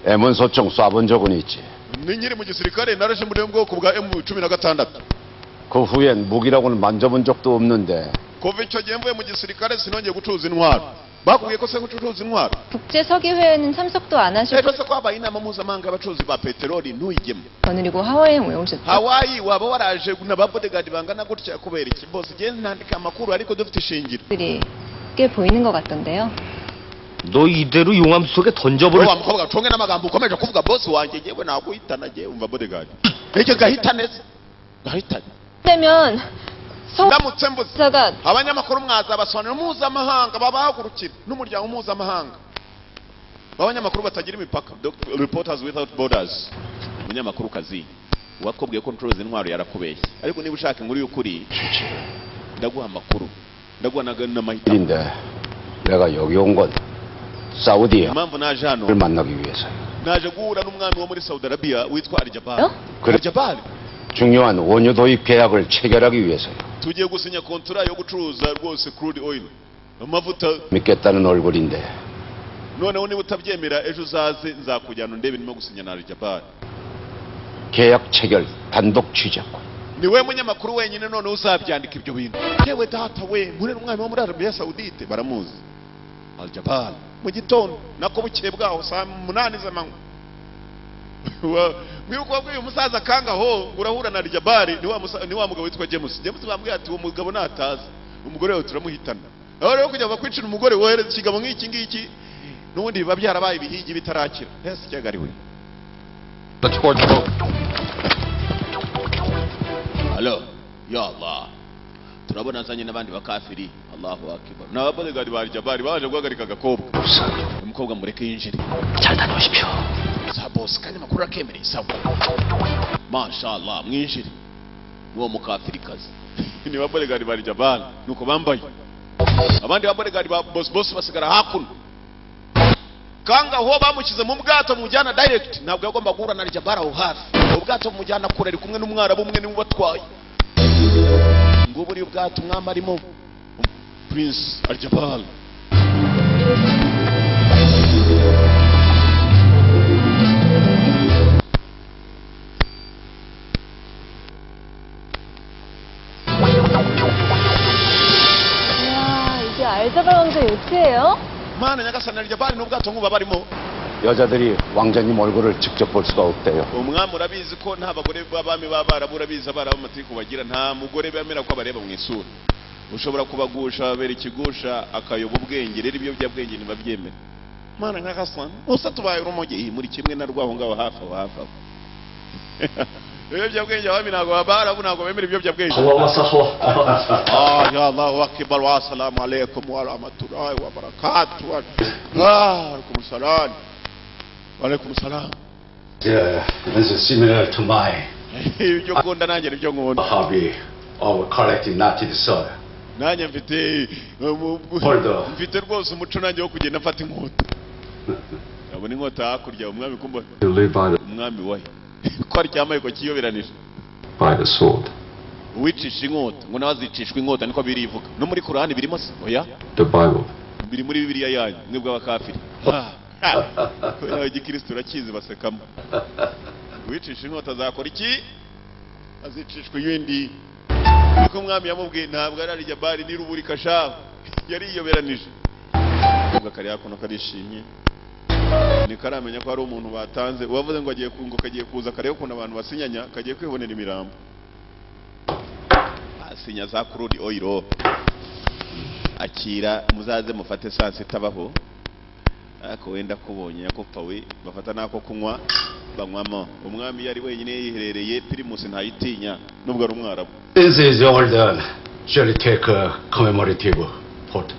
M1 소총 쏴본 적은 있지. ni nyiri mu gisirikare naraje muri bwo bwoko bwa emu cumi na gatandatu 그 후엔 무기라고는 만져본 적도 없는데 kuva icyo gihe mvuye mu gisirikare sinongeye gucuruza intwaro bakubwiye ko se gucuruza intwaro 국제 서기회에는 참석도 안 하시고 ejo se kwabaye inama mpuzamahanga y'abacuruzi ba peteroli ntuyigemo 그리고 하와이에 오셨죠. hawaii waba waraje na ba bodyguard bangana gutya kubera iki bose igenda ntandika amakuru ariko dufite ishingiro 들이 꽤 보이는 것 같던데요. 너 이대로 용암 속에 던져버려. wa mukobwa conge n'amagambo ukomeje kuvuga bosi wanjye ngewe nakuhitana ngewe umva bodyguard nicyo gahita neza gahitane 그러면 성 ndamutse mbuze 사가 abanyamakuru mwazabasobanurira mpuzamahanga babahagurukira n'umuryango mpuzamahanga w'abanyamakuru batagira imipaka Dr. reporters without borders umunyamakuru kazi uwakubwiye ko ncuruza intwaro yarakubeshye ariko niba ushaka inkuru y'ukuri ndaguha amakuru ndaguha na- n'amahitamo 일인데 내가 여기 온 건 사우디에 impamvu naje hano 를 만나기 위해서요. naje guhura n'umwami wo muri saudi arabia witwa aljabari 어? 그래. aljabari 중요한 원유 도입 계약을 체결하기 위해서요. tugiye gusinya kontura yo gucuruza rwose crude oil amavuta 믿겠다는 얼굴인데 noneho niba utabyemera ejo uzaze nzakujyana undebe ndimo gusinya na aljabari 계약 체결 단독 취재권. ni we munyamakuru wenyine noneho uzabyandika ibyo bintu yewe data we muri umwami wo muri arabiya sawudite baramuzi aljabari mu gitondo nako bukeye bwaho saa munani z'amanywa Wa- mwibuka wabwiye umusaza akanga ho ngo urahura na aljabari ni wa musa- ni wa mugabo witwa james james bambwiye ati uwo mugabo nataza umugore we turamuhitana aho rero kugira ngo bakwicire umugore wohereza ikigabo nk'iki ngiki n'ubundi biba byarabaye ibihigi bitarakira ese icyaga ari we Hello. Ya Allah. Turabona azanye n'abandi bakafiri. Allahu akbar. Na bodyguard ba Jabari baje guhagarika agakobwa. Umukobwa mureke yinjire. 잘 다녀오십시오. Sa boss kandi makuru akemereye sawa. Mashallah mwinjire. Uwo mukafiri kazi. Ni ba bodyguard ba Jabari. Nuko bambaye. Abandi ba bodyguard ba boss boss basigara hakuno. Kanga ho bamukize mu bwato mujyana direct ntabwo yagomba guhura na Jabari aho hafi. Ubwato mujyana kure ari kumwe n'umwarabu umwe niwe batwaye. ngo buriya ubwato umwami arimo prince aljabal 와 이게 알자발 왕자 요트예요? mana nyagasani aljabal ni ubwato nk'ubu aba arimo 여자들이 왕자님 얼굴을 직접 볼 수가 없대요. umwami urabizi ko nta bagore b'abami b'abarabu urabizi abarabu amatiku bagira nta mugore bemera ko abareba mu isura ushobora kubagusha babera ikigusha akayoba ubwenge rero ibiyobyabwenge ntibabyemera mana nyagasani usa tubaye urumogi muri kimwe na rwaho ngaho hafi aho hafi aho ibiyobyabwenge abami ntabwo abarabu ntabwo bemera ibiyobyabwenge 하와 와서 하와. آه يا الله أكبر والسلام عليكم ورحمة الله وبركاته آه، وعليكم السلام وعليكم السلام Yeah, this is similar to my ibyo ngunda nanjye nibyo nkunda hobby of collecting native soil. nanjye mfite um, Holder. mfite rwose umuco nanjye wo kugenda mfata inkota abona inkota hakurya umwami kumba You live by the, umwami wahe ko aryamaye ko kiyoberanije by the sword. uwicisha inkota ngo nawe azicishwa inkota niko birivuga no muri korani birimo se oya The Bible. biri muri bibiliya yanyu mwebwe abakafiri Ah, ah, kubera igikristo urakizi basekamo uwicisha inkota azakora iki azicishwa ibindi niko umwami yamubwiye ntabwo ari arijabari n'iruburika shaho yariyoberanije ubwo kari hakuno karishimye niko aramenya ko hari umuntu batanze uwavuze ngo agiye ku- ngo kagiye kuza kareba ukuntu abantu basinyanya kagiye kwibonera imirambo asinya za kurudi oyiro akira muzaze mufate saa sita baho ariko wenda kubonye yakopfawe bafata n'ako kunywa banywamo umwami yari wenyine yiherereye pirimusi ntayitinya nubwo ari umwarabu This is older. Shall we take a commemorative photo?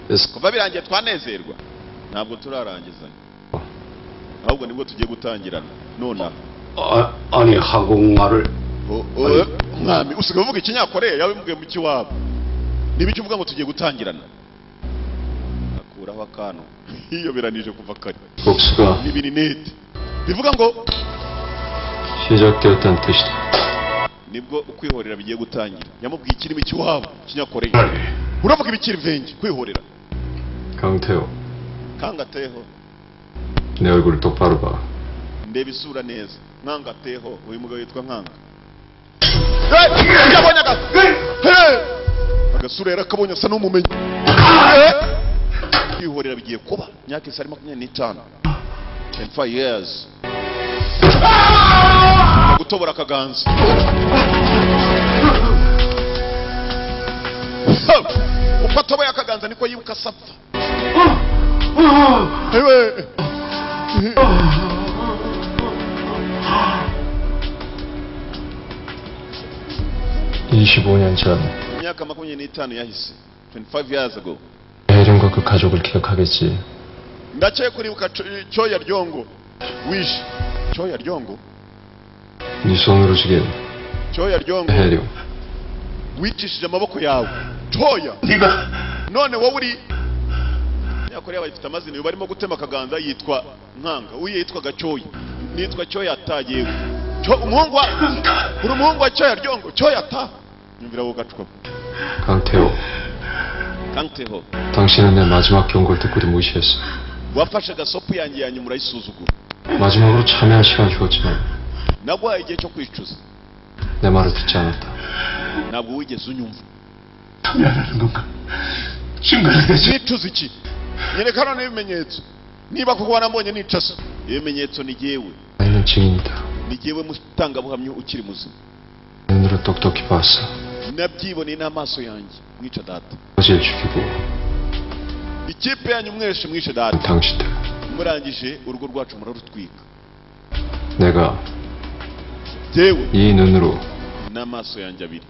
This kuva birangiye twanezerwa ntabwo turarangizanya ahubwo nibwo tugiye gutangirana nonaha 아, 아니 한국말을 O- o- umwami usigaye uvuga ikinyakoreya yawe mbwiye mu kiwabo nibiki uvuga ngo tugiye gutangirana akuraho akantu yiyoberanije kuva kare 복수가 n'ibininete bivuga ngo 시작되었다는 뜻이다. nibwo ukwihorera bigiye gutangira yamubwiye ikirimi cy'iwabo kinyakoreye 말. uravuga ibikiri venge kwihorera 강태호, kangateho 내 얼굴을 똑바로 봐. ndeba isura neza nkangateho uyu mugabo yitwa nkanga Eh, ingabo akanya gato agasura yarakabonye asa n'umumenyi kwihorera bigiye kuba imyaka isa ari makumyabiri n'itanu 25 years gutobora akaganza uko atoboye akaganza niko yibuka asapfa Ewe. imyaka makumyabiri n'itanu yahise 25 years ago 혜림과 그 가족을 기억하겠지. ndakeye kuribuka cyo- cyoya ryongo wishe cyoya ryongo 네 손으로 죽인 cyoya ryongo 혜림. wicishije amaboko yawe cyoya none wowe uri nyakoreya bayifite amazina uyu barimo gutema akaganza yitwa nkanga uye yitwaga cyoya nitwa cyoya atagewe Cyo- umuhungu wa uri umuhungu wa cyoya ryongo cyoya ata nyumvira wowe gacupa 강태호, kanteho 당신은 내 마지막 경고를 듣고도 무시했어. wafashe agasopu yanjye yanyu murayisuzugura 마지막으로 참여할 시간 주었지만 naguhaye igihe cyo kwicuza 내 말을 듣지 않았다. ntabwo wigeze unyumva 참여하라는 건가? 증거를 대지 nicuza iki nyereka none ibimenyetso niba koko wanambonye nicasa ibimenyetso ni jyewe 나는 증인이다. ni jyewe mutangabuhamya ukiri muzima 내 눈으로 똑똑히 봤어. nabyiboneye n'amaso yanjye mwica data 어제 죽이고 ikipe yanyu mwese mwishe data 당신들. murangije urugo rwacu murarutwika 내가 jyewe 이 눈으로 n'amaso yanjye abiri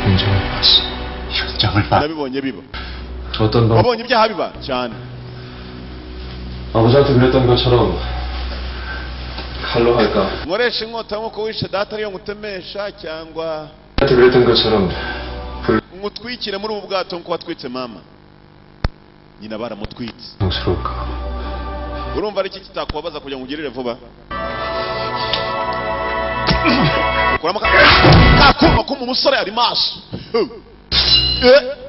현장을 봤어. 현장을 봐. nabibonye biba 어떤 방 wabonye ibyaha biba cyane 아버지한테 그랬던 것처럼 칼로 할까? nkoresha inkota nk'uko wishe data ariyo ngutemesha cyangwa 아버지한테 그랬던 것처럼 불 ngutwikire muri ubu bwato nk'uko watwitse mama nyina baramutwitse 량스러울까 urumva ari iki kitakubabaza kugira ngo ugirire vuba kuramo kakuma kuma umusore ari maso Eh.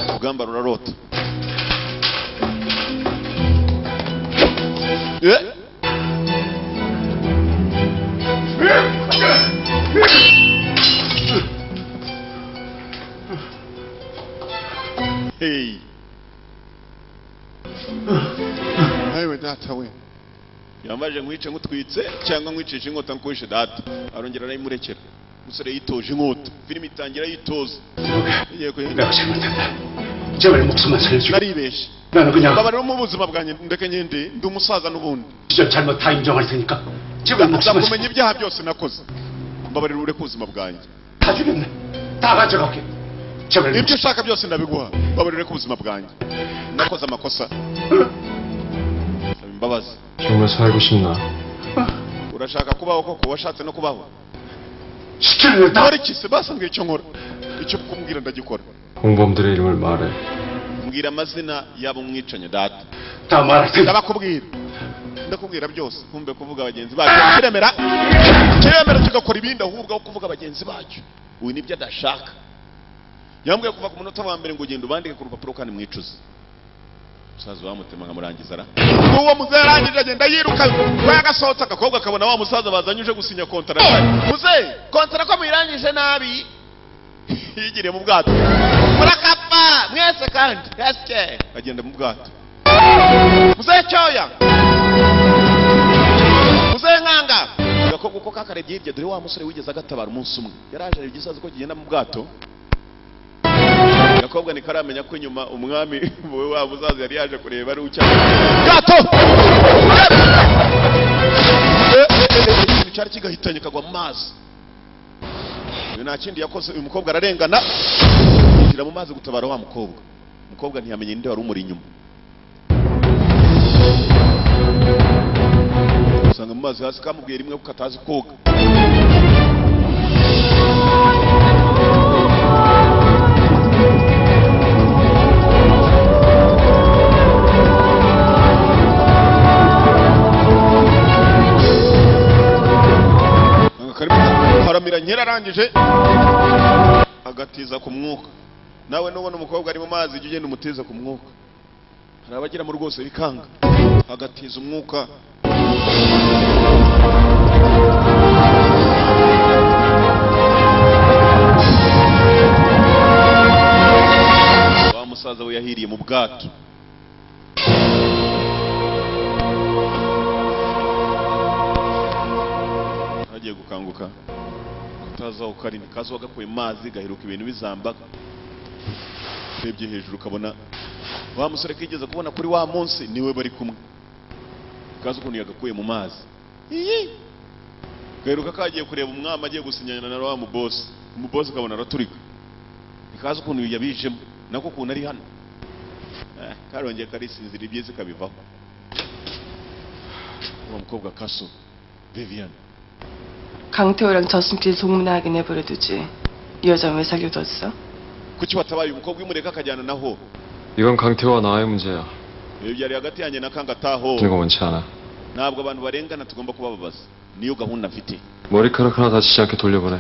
urugamba rurarota Eh. Hey. Ewe data we yambajije nkwice nkutwitse cyangwa nkwicisha inkota nkuwishe data arongera arayimurekera umusore yitoje inkota filime itangira yitoza Igiye kuyi- 내가 잘못했다. 제발 목숨만 살려주고 naribeshe 나는 그냥 mbabarira mu buzima bwanjye ndeke ngende ndi umusaza n'ubundi 진짜 잘못 다 인정할 테니까 제발 목숨만 nzakumenya 살려주고 ibyaha byose nakoze mbabarira ureke ubuzima bwanjye 다 죽였네. 다 가져갈게. 제발 ibyo ushaka byose ndabiguha mbabarira ureke ubuzima bwanjye nakoze amakosa Saba imbabazi 정말 살고 싶나? urashaka kubaho koko washatse no kubaho 시키는 대로 nkora iki se basambwiye icyo nkora icyo kumbwira ndagikora 공범들의 이름을 말해. mbwira amazina y'abo mwicanye data 다다 말할 테니까. ndabakubwira ndakubwira byose nkumbe kuvuga bagenzi bacu kiremera kiremera tugakora ibindi ahubwo aho kuvuga bagenzi bacu uyu nibyo adashaka yambwiye kuva ku munota wa mbere ngo ugenda ubandike ku rupapuro kandi mwicuze musaza wamutema nkamurangiza ra uwo muzehe arangije agenda yiruka we agasohotse agakobwa akabona wa musaza bazanye uje gusinya kontara muzehe kontara ko muyirangije nabi yigiriye mu bwato murakapfa mwese kandi esike agenda mu bwato muzehe cyoya muzehe nkanga agakobwa uko kakarebye hirya dore wa musore wigeze agatabara umunsi umwe yaraje areba igisazi ko kigenda mu bwato agakobwa ntikaramenya ko inyuma umwami wowe wa muzaza yari yaje kureba ari ucyari bwato Eh, eh, eh, eh, ikintu cyari kigahitanye kagwa mu mazi uyu nta kindi yakoze uyu mukobwa ararengana yinjira mu mazi gutabara wa mukobwa umukobwa ntiyamenye ninde wari umuri inyuma kamusanga mu mazi hasi kamubwiye rimwe ko katazi koga Aka karimo karamira nyirarangije agatiza ku mwuka nawe nubona umukobwa ari mu mazi jya ugenda umutiza ku mwuka hari abagiramo rwose bikanga agatiza umwuka wa musaza we yahiriye mu bwato agiye gukanguka utazaho karindwi kazuba gakuye mu mazi gaheruka ibintu bizambaga urebye hejuru ukabona wa musore kigeze kubona kuri wa munsi niwe bari kumwe kazi ukuntu yagakuye mu mazi iyi gaheruka kagiye kureba umwami agiye gusinyana na wa mubosi umubosi ukabona araturika ikaze ukuntu yabijemo nako ukuntu ari hano Eh, karongeye karisinzira ibyiza kabivaho uwo mukobwa kaso vivian 강태호랑 저승길 소문나게 내버려두지 이 여자 왜 사귀어뒀어? kuki watabaye umukobwa imureka akajyana naho 이건 강태호와 나의 문제야. iyo byari hagati yanjye na kangataho 이거 원치 않아. ntabwo abantu barengana tugomba kubababaza niyo gahunda mfite 머리카락 하나 다치지 않게 돌려보내.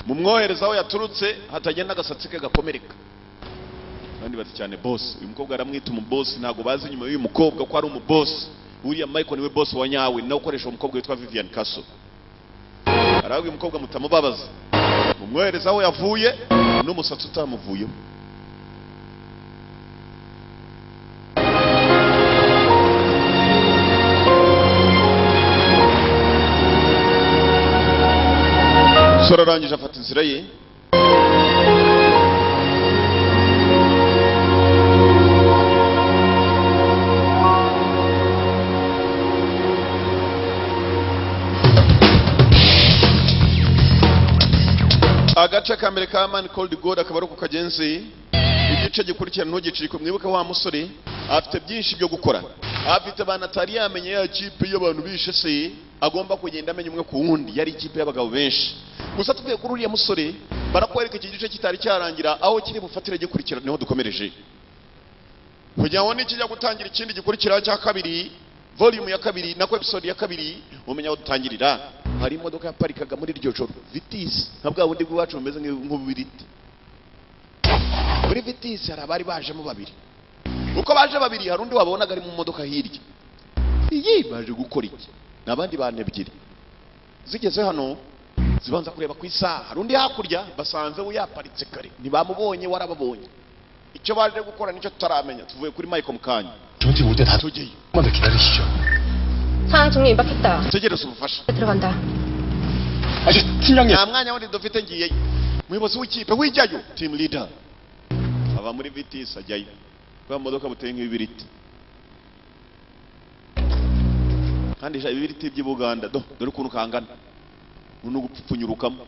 mumwohereza aho yaturutse hatagenda agasatsi ke gakomereka abandi bati cyane bosi uyu mukobwa aramwita umubosi ntabwo bazi inyuma y'uyu mukobwa ko ari umubosi uriya michael niwe bosi wa nyawe nawe ukoresha uwo mukobwa witwa vivian kaso arahabwa uyu mukobwa mutamubabaza mumwohereza aho yavuye n'umusatsi utamuvuyemo umusore arangije afata inzira ye agace ka mbere ka mani koldi godi akaba ari uko kagenzi igice gikurikirana ntugicike mwibuke wa musore afite byinshi byo gukora afite abantu atari yamenya ya kipe y'abantu bishe se agomba kugenda amenya umwe ku wundi yari ikipe y'abagabo benshi gusa tuvuye kuri uriya musore barakwereka iki gice kitari cyarangira aho kiri bufatire gikurikirana niho dukomereje kugira ngo nikijya gutangira ikindi gikurikiraho cya kabiri volume ya kabiri nako episode ya kabiri umenya aho dutangirira hari imodoka yaparikaga muri iryo joro vitisi nka bwa bundi bw'iwacu bumeze nk'u- nk'ububiriti muri vitisi hari abari bajemo babiri uko baje babiri hari undi wabonaga ari mu modoka hirya iyi baje gukora iki ni abandi bantu ebyiri zigeze hano zibanza kureba ku isaha hari undi hakurya basanze we yaparitse kare ntibamubonye warababonye icyo baje gukora nicyo tutaramenya tuvuye kuri michael mukanya 저한테 올 때 다 tugiye 조금만 더 기다리시죠. 상황 종료 임박했다. tegereza ubufasha 들어간다. 아저 팀장님. nta mwanya wundi dufite ngiyeyo muyobozi w'ikipe wijyayo team leader ava muri vitisi ajyayo kubera modoka buteye nk'ibibiriti kandi sha ibibiriti by'i buganda do dore ukuntu kangana ubu ni ugupfupfunyurukamo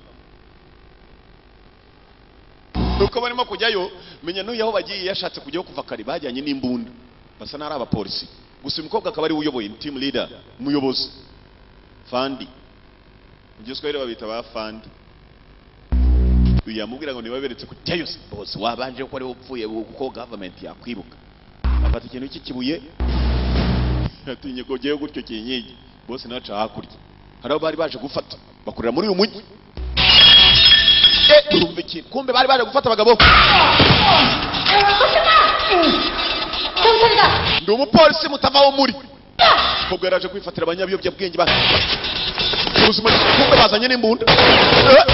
uko barimo kujyayo menya n'uyu aho bagiye yashatse kujyaho kuva kare bajyanye n'imbunda basa n'ari abapolisi gusa uyu mukobwa akaba ari we uyoboye ni team leader umuyobozi fandi mu giswahili babita ba fandi uyu yamubwira ngo ntibaberetse kujyayo se bose wabanje ko ariwe upfuye kuko gavumenti yakwibuka afata ikintu cy'ikibuye yatinye ko ugiyeyo gutyo kinyigi bose naca hakurya hari abo bari baje gufata bakorera muri uyu mujyi Eh, urumva ikintu kumbe bari baje gufata abagabo ndi umupolisi mutavaho muri mukobwa yaraje kwifatira abanyabiyobyabwenge ba ubuzima kumbe bazanye n'imbunda Eh.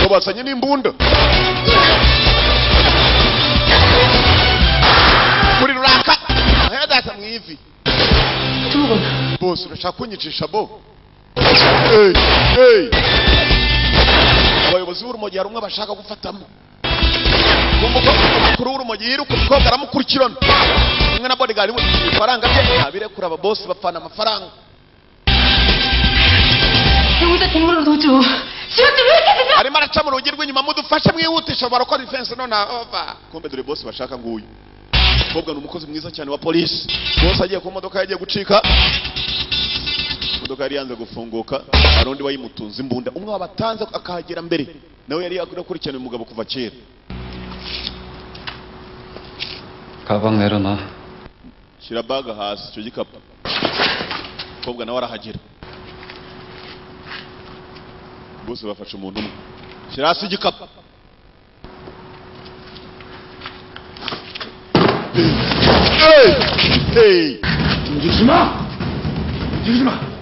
Ngo bazanye n'imbunda muri ruraka ahedata mu ivi bose urashaka kunyicisha bo Hey, hey. abayobozi b'urumogi hari umwe bashaka gufatamo umukuru w'urumogi yiruka umukobwa aramukurikirana umwe na bodigari we ifaranga bye abirekura aba bosi bapfana amafaranga 형보다 동물을 도줘 지금 왜 이렇게 되냐? arimo araca mu rugi rw'inyuma mudufashe mwihutisha barakora ifensi none ava kombe dore bosi bashaka nguyu mukobwa ni umukozi mwiza cyane wa polisi bosi agiye ku modoka yagiye gucika imodoka yari yanze gufunguka hari undi wayimutunze imbunda umwe wabatanze akahagera mbere nawe yari yakurikirana uyu mugabo kuva kera 가방 내려놔. shyira baga hasi icyo gikapu umukobwa nawe arahagera bose bafashe umuntu umwe shyira hasi igikapu Hey! Hey!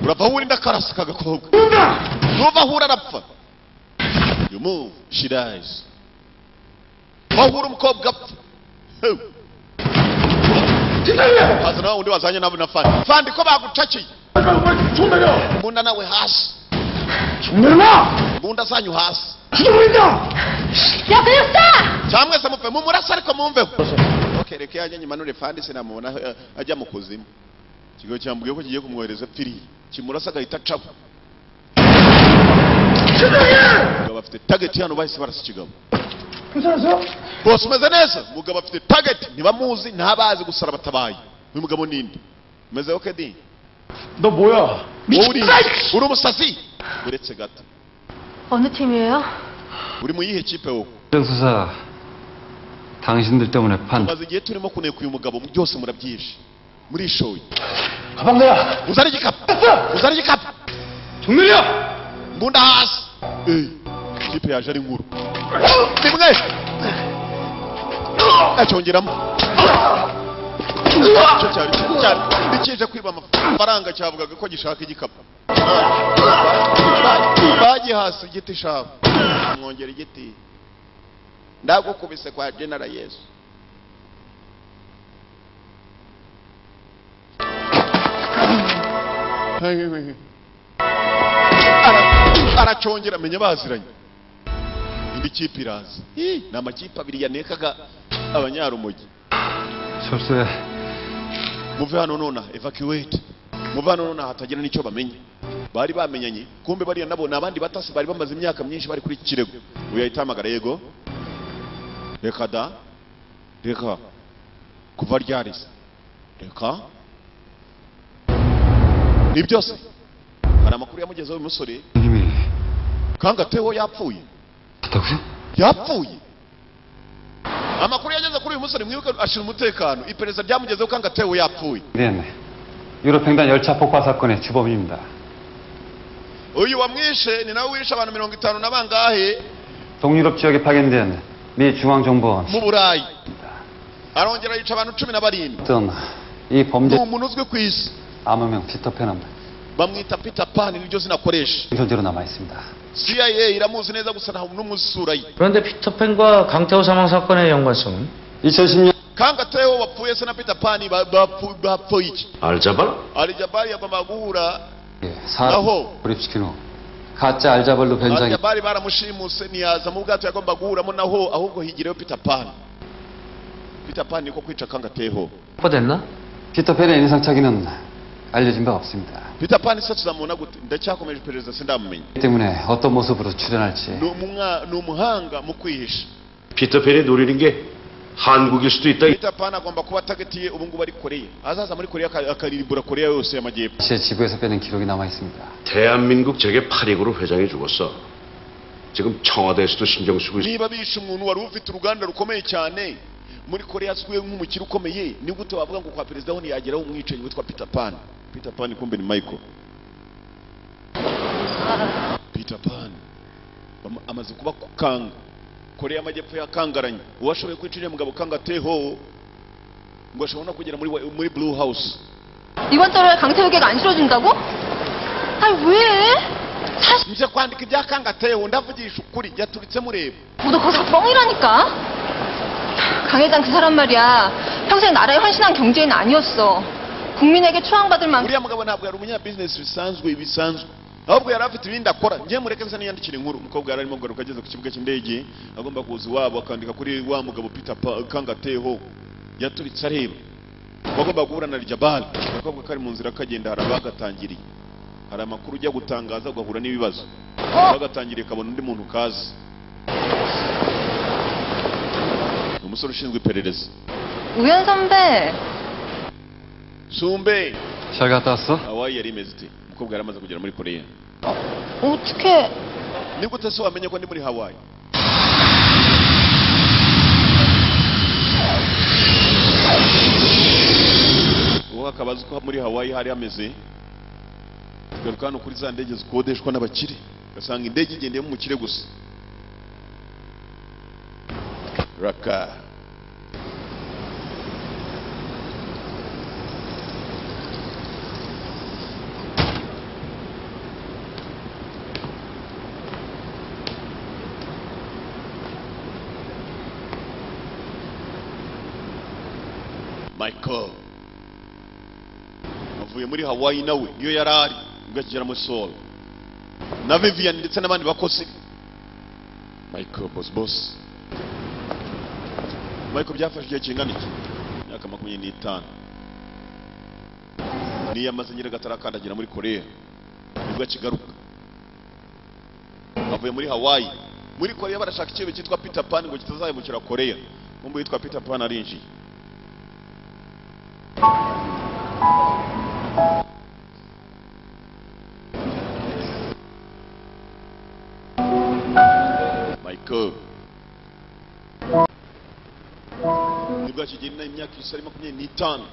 urava aho urinda karasi ka gakobwa nuva aho uri arapfa you move she dies aho uri umukobwa apfa Hey! haza nawe undi wazanye nawe na fani fani ko bagucakiye mbunda nawe hasi mbunda zanyu hasi 야 그냥 싸! cyangwa se mupfe mumurasa ariko mumveho kereke yanyu nyimanure fani sinamubona eh, ajya mu kuzimu ikigo cyambwiye ko kigiye kumwohereza piriya kimurasa agahita acaho umugabo afite tageti hano bahise barasa ikigabo bose umeze neza umugabo afite tageti ntibamuzi ntabazi gusara batabaye uyu mugabo ninde umeze oke di 너 뭐야? wowe uri uri umusazi uretse gato 어느 팀이에요? uri mu yihe kipe wowe 수사 당신들 때문에 판. maze igihe turimo kuneka uyu mugabo byose murabyishe murishoye 가방 내야. uzane igikapu uzane igikapu 정렬이야. mbunda hasi Eh, kipe yaje ari nkuru rimwe acyongeramo Icyo cyari cyiza cyane Ndi kije kwiba amafaranga cyavugaga ko gishaka igikapu bagihasa igiti shaka mwongera igiti ndagukubise kwa genera yesu Ara- aracongera amenya baziranye indi kipe iraza Ih, ni amakipe abiri yanekaga abanyarumogi 철수해. muve hano nona evacuate muve hano nona hatagira n'icyo bamenya bari bamenyanye kumbe bariya nabo ni abandi batasi bari bamaze imyaka myinshi bari kuri iki kirego uyu yahita ahamagara yego reka da reka kuva ryarize reka ni byose hari amakuru yamugezeho uyu musore 님이 kangateho yapfuye 다고요? yapfuye amakuru yageze kuri uyu musore mwibuke ashyira umutekano iperereza ryamugezeho kangateho yapfuye 미안해. 유럽 횡단 열차 폭파 사건의 주범입니다. uyu wamwishe ni nawe wishe abantu mirongo itanu na bangahe 동유럽 지역에 파견된 미 중앙정보원 mu burayi arongera yica abantu cumi na barindwi 어떤 이 ni 범죄 umuntu uzwi ku isi 암호명 피터팬은 bamwita peter pan niryo zina akoresha 존재로 남아 있습니다. cia iramuzi neza gusa nta n'umwe usura ye 그런데 피터팬과 강태호 사망 사건의 연관성은 2010년 kangateho bapfuye se na peter pan ba- bapfu- bapfuye iki 알자발? alijabari yagomba guhura 사람 나호. 고립시킨 후 가짜 알자벌로 변장해 alijabari baramushimuse ntiyaza mu bwato yagomba guhuramo naho ahubwo higireyo peter pan peter pan niko kwica kangateho 확보됐나? 피터팬의 인상 차기는 알려진 바 없습니다. peter pan se tuzamubona gute ndacyakomeje iperereza sindamumenya 이 때문에 어떤 모습으로 출연할지 Ni umwa- ni umuhanga mu kwihisha 피터팬이 노리는 게 한국일 수도 있다. peter pan agomba kuba atagetiye ubu ngubu ari koreya azaza muri koreya aka- akaririmbura koreya yose y'amajyepfo 제 지구에서 빼낸 기록이 남아 있습니다. 대한민국 제게 8익으로 회장이 죽었어. 지금 청와대에서도 신경 쓰고 있어. niba bishe umuntu wari ufite uruganda rukomeye cyane muri koreya azwiho nk'umukire ukomeye ni gute wavuga ngo kwa perezida ho ntiyageraho umwicanyi witwa peter pan peter pan kumbe ni michael peter pan Bama- amaze kuba ku kanga koreya y'amajyepfo yakangaranye uwashoboye kwica uriya mugabo kanga teho ngo ashobora no kugera muri, wa- muri blue house 이번 달에 강태욱이가 안 실어준다고? 아니 왜? 사실 nje kwandika ibyakanga ndavugisha ukuri yaturitse mureba 너거기서 뻥이라니까. 강회장 그 사람 말이야. 평생 나라에 헌신한 경제인 아니었어. 국민에게 추앙받을 만큼 uriya mugabo ntabwo yari umunyabizinesi bisanzwe bisanzwe ahubwo yari afite ibindi akora njye mureke bisa n'iyandikira inkuru umukobwa yari arimo kugaruka ageze ku kibuga cy'indege agomba kuza iwabo akandika kuri wa mugabo peter Pa- kangateho yaturitse areba bagomba guhura na rijabari agakobwa kari mu nzira kagenda hari abagatangiriye hari amakuru ujya gutangaza ugahura n'ibibazo bagatangira ikabona undi muntu kazi ni umusore ushinzwe iperereza 우현 선배. sumbe 잘 갔다 왔어? hawaii yari imeze ite umukobwa yari amaze kugera muri koreya 어떻게 ni gute se wamenye ko ndi muri hawaii uwo akaba azi ko muri hawaii hari hameze tugaruka hano kuri za ndege zikodeshwa n'abakire ugasanga indege igendeyemo umukire gusa raka michael avuye muri hawaii nawe niyo yari ari ubwo akigera muri sol na vivian ndetse n'abandi bakozi michael boss boss michael byafashe igihe kingana iki imyaka makumyabiri n'itanu niyo yamaze nyiragatare akandagira muri korea nibwo akigaruka avuye muri hawaii muri korea barashaka ikibe cyitwa peter pan ngo kitazahemukira korea nkumbu yitwa peter pan arinjiye michael nibwo akigirina imyaka isari makumyabiri n'itanu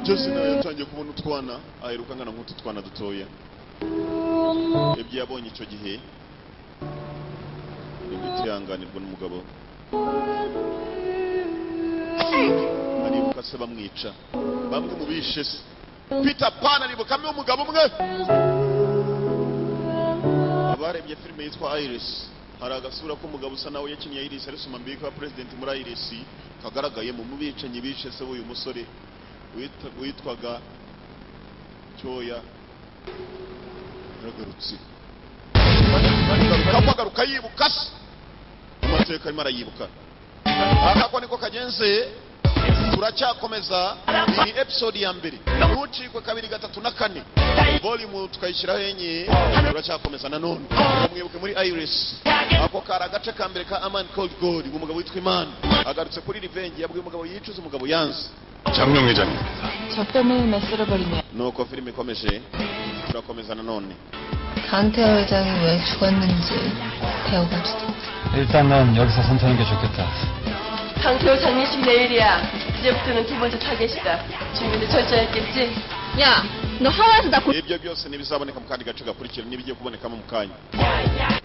byose nawe yatangiye kubona utwana aheruka angana nk'utu twana dutoya ibyo yabonye icyo gihe ni gutihanganirwa n'umugabo aribuka se bamwica bamwe mu bishe se peter pan aribukamo umugabo umwe abarebye filime yitwa iris hari agasura k'umugabo usa nawe yakinnye iris ari sumambi kwa president muri iris kagaragaye mu bicanyi bishe se w'uyu musore wita- witwaga cyoya yaragarutse kamo agaruka yibuka se amateka arimo arayibuka aka ko niko kagenze turacyakomeza iyi episode ya mbere ntucikwe kabiri gatatu na kane volume tukayishyiraho enye turacyakomeza nanone mwibuke muri iris ako kari agace ka mbere ka amani cold gold umugabo witwa imana agarutse kuri revenge yabwiye umugabo yicuza umugabo yanze 장명 회장님. 저 때문에 왜 쓸어버리냐. nuko filime ikomeje turakomeza nanone 강태호 회장이 왜 죽었는지 배워갑시다. 일단은 여기서 선택하는 게 좋겠다. 강태호 장례식 내일이야. 이제부터는 두 번째 타겟이다. 주민들 철저했겠지? 야, 너 하와이에서 나 고... ibyo byose ntibizaboneka mu kandi gace gakurikira n'ibigiye kubonekamo mu kanya